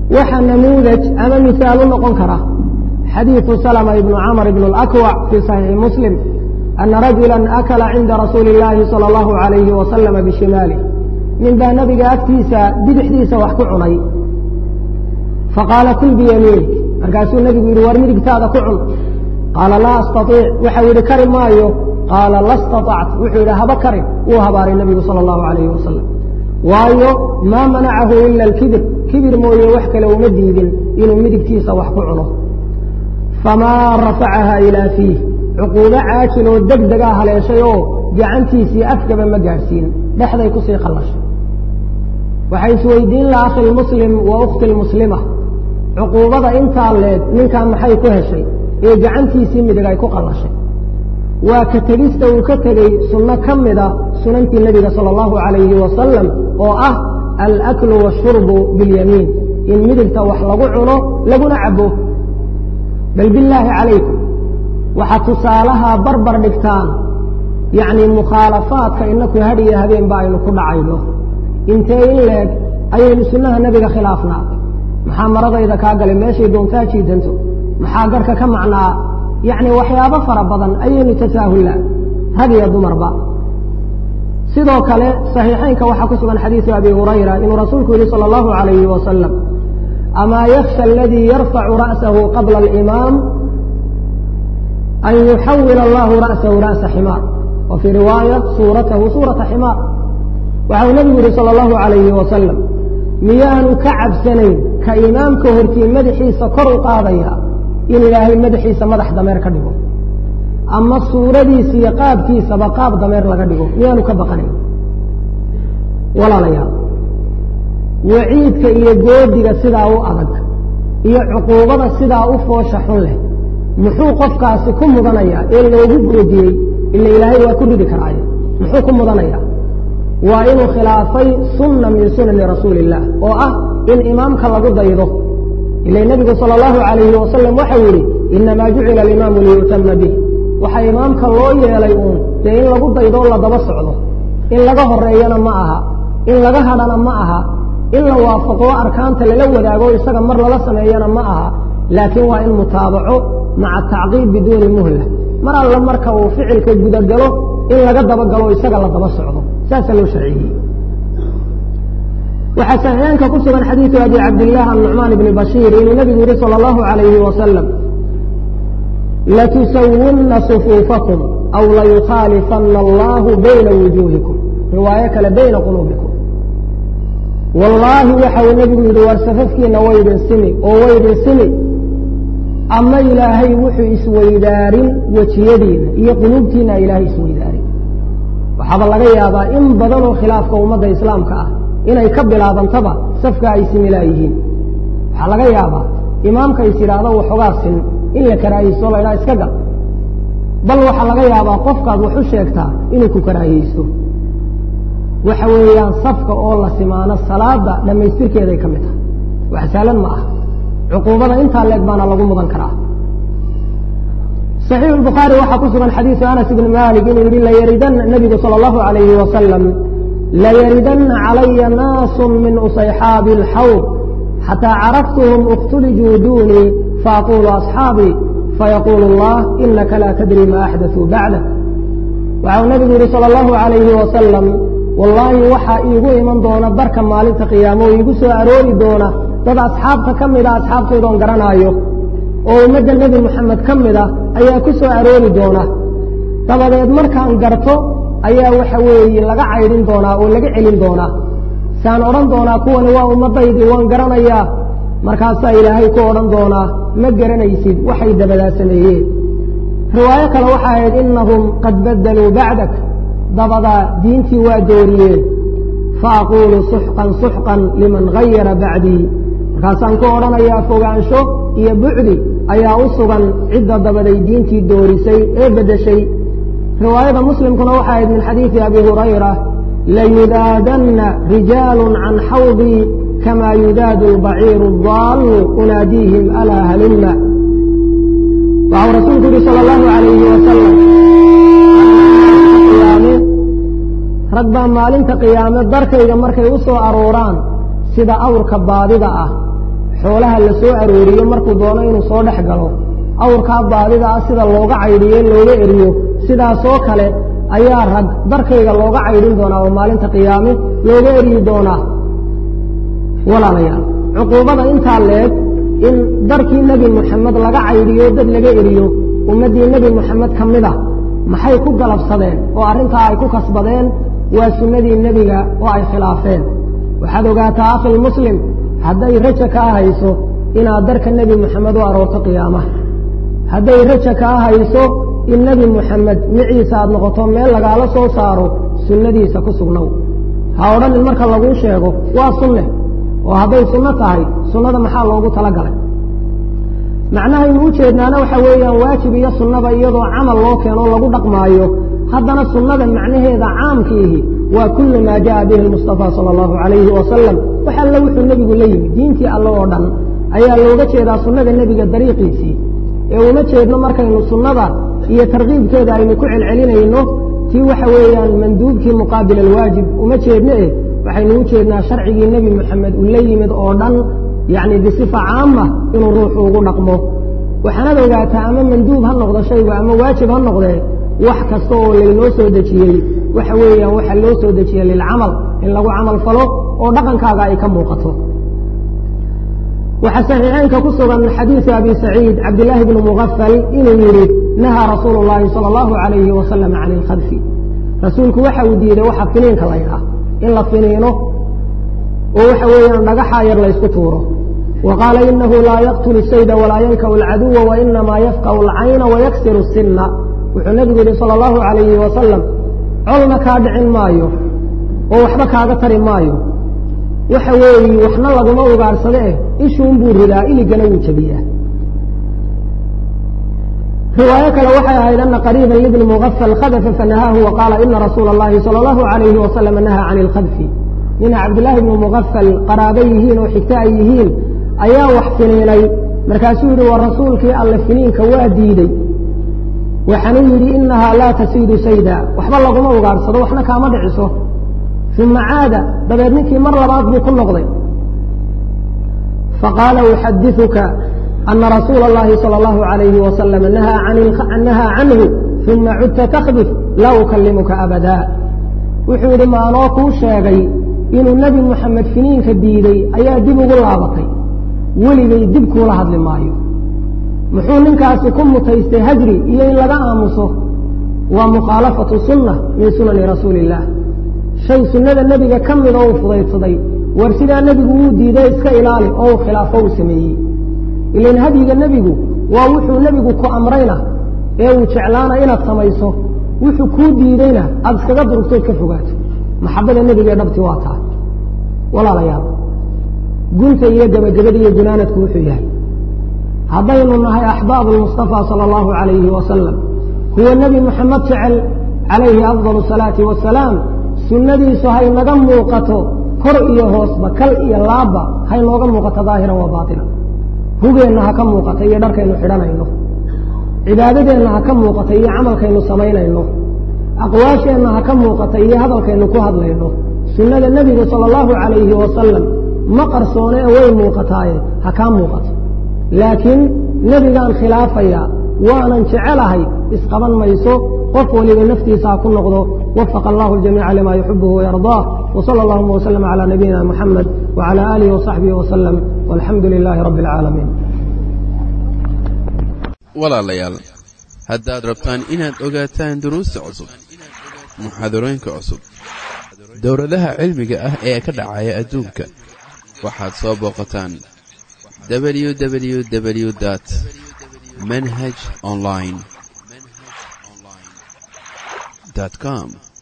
waxa namuudaj ama mihaal u noqon kara xadiiثu salma ibnu camr ibn اlakwac fii صaxiixi muslim ana rajula akala cinda rasuuli اllaahi salى اllahu عalayhi wasalama bishimaalih nin baa nabiga agtiisa bidixdiisa wax ku cunay faqaala kul biyamiinik markaasuu nebigu yidhi war midigtaada ku cun qaala laa astaiic waxau yidhi kari maayo qaala la staطact wuxuu yidhi haba karin wuu habaaray nebigu salى اllahu عalayhi wasalam waayo maa manacahu ila alkibir kibir mooye wax kale uma diidin inuu midigtiisa wax ku cuno famaa rafacaha ilaa fiih cuquubo caajil oo deg degaa haleeshay oo gacantiisii afgaba ma gaadhsiin dhexday kusii qallashay waxay isweydiin la akhi lmuslim wa ukhti lmuslima cuquubada intaa leeg ninkaa maxay ku heshay ee gacantiisii midig ay ku qallashay waa ka tegista uu ka tegey sunno ka mida sunantii nebiga sala allahu calayhi wasalam oo ah alaklu washurbu biاlyamiin in midigta wax lagu cuno laguna cabo bal bilaahi calaykum waxaad tusaalaha barbar dhigtaan yacni mukhaalafaadka inaku hadhiyo habeenba aynu ku dhacayno intee in leeg ayaynu sunnaha nebiga khilaafnaa maxaa maradayda kaa galay meeshay doontaa jiidanto maxaa garhka ka macnaa yacni waxyaabo fara badan ayaynu tasaahullaa rag iyo dumarba sidoo kale saxiixaynka waxaa ku sugan xadiisu abi hurayra inuu rasuulku yihi salى اllahu عalayhi wasalam amaa yaksha aladii yarfacu ra'sahu qabla alimaam an yuxawil allahu ra'sahu ra'sa ximaar wa fii riwaaya suuratahu suurata ximaar waxau nebigu yihi salى اllahu عalayhi wasalam miyaanu ka cabsanayn ka imaamka hortii madaxiisa kor u qaadaya in ilaahay madaxiisa madax dameer ka dhigo ama suuradiisa iyo qaabkiisaba qaab dameer laga dhigo miyaanu ka baqanayn walaalayaal waciidka iyo goodiga sidaa u adag iyo cuquubada sidaa u foosha xun leh muxuu qofkaasi ku mudanayaa ee loogu goodiyey ila ilaahay waa ku ridi karaaye muxuu ku mudanayaa waa inuu khilaafay sunna min sunani rasuuli illah oo ah in imaamka lagu daydo ila nebigu sala allahu calayhi wasalam waxau yidhi inamaa jucila alimaamu liyu'tama bih waxaa imaamka loo yeelay uun dee in lagu daydo o la daba socdo in laga horeeyana ma aha in laga hadhana ma aha in la waafaqo arkaanta lala wadaago isaga mar lala sameeyana ma aha laakiin waa in mutaabaco maca tacqiib biduuni muhla mar alla marka uu ficilka gudagalo in laga dabagalo isaga la daba socdo saasaa loo sharciyey waxaa saxiixaanka ku sugan xadiidu abi cabdillaah annucmaan ibni bashiir inuu nebigu yihi salى allahu عalayhi wasalam latusawunna sufuufakum aw layukhaalifana allahu bayna wujuuhikum riwaayo kale bayna quluubikum wallaahi waxa uu nebigu yidhi war safafkiina waydin simi oo waydin simi ama ilaahay wuxuu isweydaarin wejiyadiina iyo quluubtiina ilaahay isweydaarin waxaaba laga yaabaa in badanoo khilaafka ummadda islaamka ah inay ka bilaabantaba safka ay similaayihiin waxaa laga yaabaa imaamka is yidhaahdo waxoogaa sin in la karaahiyeysto la ydhaha iska gal bal waxaa laga yaabaa qofkaad wax u sheegtaa inuu ku karaahiyeysto waxa weeyaan safka oo la simaano salaada dhammaystirkeeday ka mid tahay wax saalan ma ah cuquubada intaa leeg baana lagu mudan karaa صaxiixu الbukhaari waxaa ku sugan xadiiثu anas ibn malik inuu yihi layaridanna nebigu salى اllahu عalayhi wasalam layaridanna calaya naasu min usayxaabi اlxawd xataa carafthm اktulijuu dunii faaqulu asxaabii fayaqulu اllah inaka laa tadri ma axdaثuu bacdak waxau nebigu yihi salى اllahu عalayhi wasalam wallaahi waxaa iigu iman doona barka maalinta qiyaamo oo iigu soo aroori doona dad asxaabta ka mida asxaabtaydoon garanaayo oo ummadda nebi moxamed ka mid a ayaa ku soo aroori doona dabadeed markaan garto ayaa waxa weeye laga caydhin doonaa oo laga celin doonaa saan odhan doonaa kuwani waa ummaddaydii waan garanayaa markaasaa ilaahay ku odhan doonaa ma garanaysid waxay dabadaa sameeyeen riwaayo kale waxaa ahayd innahum qad baddaluu bacdak dabadaa diintii waa dooriyeen faaquulu suxqan suxqan liman gayara bacdii markaasaan ku odhanayaa fogaansho iyo bucdi ayaa u sugan cidda dabaday diintii doorisay ee beddeshay riwaayada muslimkuna waxaa ahayd min xadiidi abi hurayra layudaadanna rijaalu can xawdii kama yudaadu albaciiru adaallu unaadiihim alaa halumma waxau rasuulku yihi sala allahu alayhi wasalam rag baa maalinta qiyaame darkayga markay u soo arooraan sida awrka baadida ah xoolaha la soo arooriyo markuu doono inuu soo dhex galo awrkaa baadida ah sida looga caydhiyo looga eriyo sidaasoo kale ayaa rag darkayga looga caydhin doonaa oo maalinta qiyaame looga eryi doonaa walaalayaal cuquubada intaa leeg in darkii nebi moxamed laga caydhiyo dad laga eriyo ummaddii nebi moxamed ka mid ah maxay ku galabsadeen oo arrintaa ay ku kasbadeen waa sunnadii nebiga oo ay khilaafeen waxaad ogaataa akhil muslim hadday raja kaa hayso inaad darka nebi moxamed u aroorto qiyaamaha hadday raja kaa hayso in nebi moxamed miciisa aad noqoto meel lagaala soo saaro sunnadiisa ku sugnow ha odhanin marka laguu sheego waa sunne oo hadday sunno tahay sunnada maxaa loogu talagalay macnahaynu u jeednaana waxa weeyaan waajib iyo sunnada iyadoo camal loo keenoo lagu dhaqmaayo haddana sunnada macnaheeda caamkiihi waa kullu maa jaءa bihi اlmustafa salى اllahu عalayhi wasalam wax alle wuxuu nebigu la yimid diintii alle oo dhan ayaa looga jeedaa sunnada nebiga dariiqiisii ee uma jeedno markaynu sunnada iyo tarkiibkeeda aynu ku celcelinayno tii waxa weeyaan manduubkii muqaabil alwaajib uma jeedno eh waxaynu u jeednaa sharcigii nebi moxamed uu la yimid oo dhan yacni bisifa caama inuu ruuxu ugu dhaqmo waxaanad ogaataa ama manduub ha noqdo shaygu ama waajib ha noqdee wax kasta oo laynoo soo dejiyey waxa weeyaan waxaa loo soo dejiyey lilcamal in lagu camal falo oo dhaqankaaga ay ka muuqato waxaa saxiixeynka ku sugan xadiisu abi saciid cabdillaahi bni mugafal inuu yidhi nahaa rasuulu llaahi sala allahu calayhi wasalam can ilkhadfi rasuulku waxa uu diiday waxa finiinka la ydhaah in la finiino oo waxa weeyaan dhagaxaa yar laysku tuuro wa qaala inahu laa yaqtulu sayda walaa yankau alcaduwa wainamaa yafqau alcayna wayaksiru sinna wuxuu nebigu yidhi sala allahu calayhi wasalam colna kaa dhicin maayo oo waxba kaaga tari maayo waxa weeye waxna laguma ugaarsade eh ishuun buu ridaa iligana wuu jebiyaa riwaayo kale waxay ahayd ana qariiban libni mugafal khadafa fanahaahu wa qaala ina rasuula اllahi salى اllahu عalayhi wasalam nahaa can اlkhadfi nina cabdillaahi bni mugafal qaraabo yihiin oo xigto ay yihiin ayaa wax finiinay markaasuu yidhi wa rasuulkii alle finiinka waa diidey waxaanuu yidhi inahaa laa tasiidu sayda waxba laguma ugaarsado waxna kaama dhiciso uma caada dabeed ninkii mar labaad buu ku noqday faqaala uxadiثuka ana rasuula اllahi salى اllahu عalayhi wasalam nahaa canhu uma cudta takdif laa ukalimuka abada wuxuu yidhi maanoo kuu sheegay inuu nebi moxamed finiinka diiday ayaa dib ugu laabatay weligay dib kuula hadli maayo muxuu ninkaasi ku mutaystay hajri iyo in laga aamuso waa mukhaalafatu sunna min sunani rasuuli illah shay sunnada nebiga ka mid oo uu fudaydsaday war sidaa nebigu wuu diiday iska ilaali oo uu khilaafo uu sameeyey ilan hadyiga nebigu waa wuxuu nebigu ku amrayna ee uu jeclaana inaad samayso wuxuu kuu diideyna aada iskaga durugtood ka fogaato maxabada nebiga ee dhabti waa taa walaalayaal gunta iyo gebagabada iyo gunaanadku wuxuu yahay haddaynu nahay axbaabu lmustafa sala allahu calayhi wasalam kuwa nebi moxamed jecel calayhi afdal asalaati wasalaam sunnadiisu haynaga muuqato kor iyo hoosba kal iyo laabba haynooga muuqato daahiran wa baatina hugeenna ha ka muuqata iyo dharkaynu xidhanayno cibaadadeenna ha ka muuqata iyo camalkaynu samaynayno aqwaasheenna ha ka muuqata iyo hadalkaynu ku hadlayno sunnada nebiga sala allahu calayhi wasalam ma qarsoone ee way muuqataaye ha kaa muuqato laakiin nebigaan khilaafaya waanan jecelahay isqaban mayso qof waliba naftiisa ha ku noqdo wafaqa allahu ljamiica lima yuxibuhu wayardaa wsala allahuma wslm cala nabiyina muxamed wcala aalihi wasaxbihi waslem walxamdu lilaahi rabbi alcaalamiin walaalayaal haddaad rabtaan inaad ogaataan duruusta cusub muxaadarooyinka cusub dowladaha cilmiga ah ee ka dhacaya adduunka waxaad soo booqataan www dt manhaj online com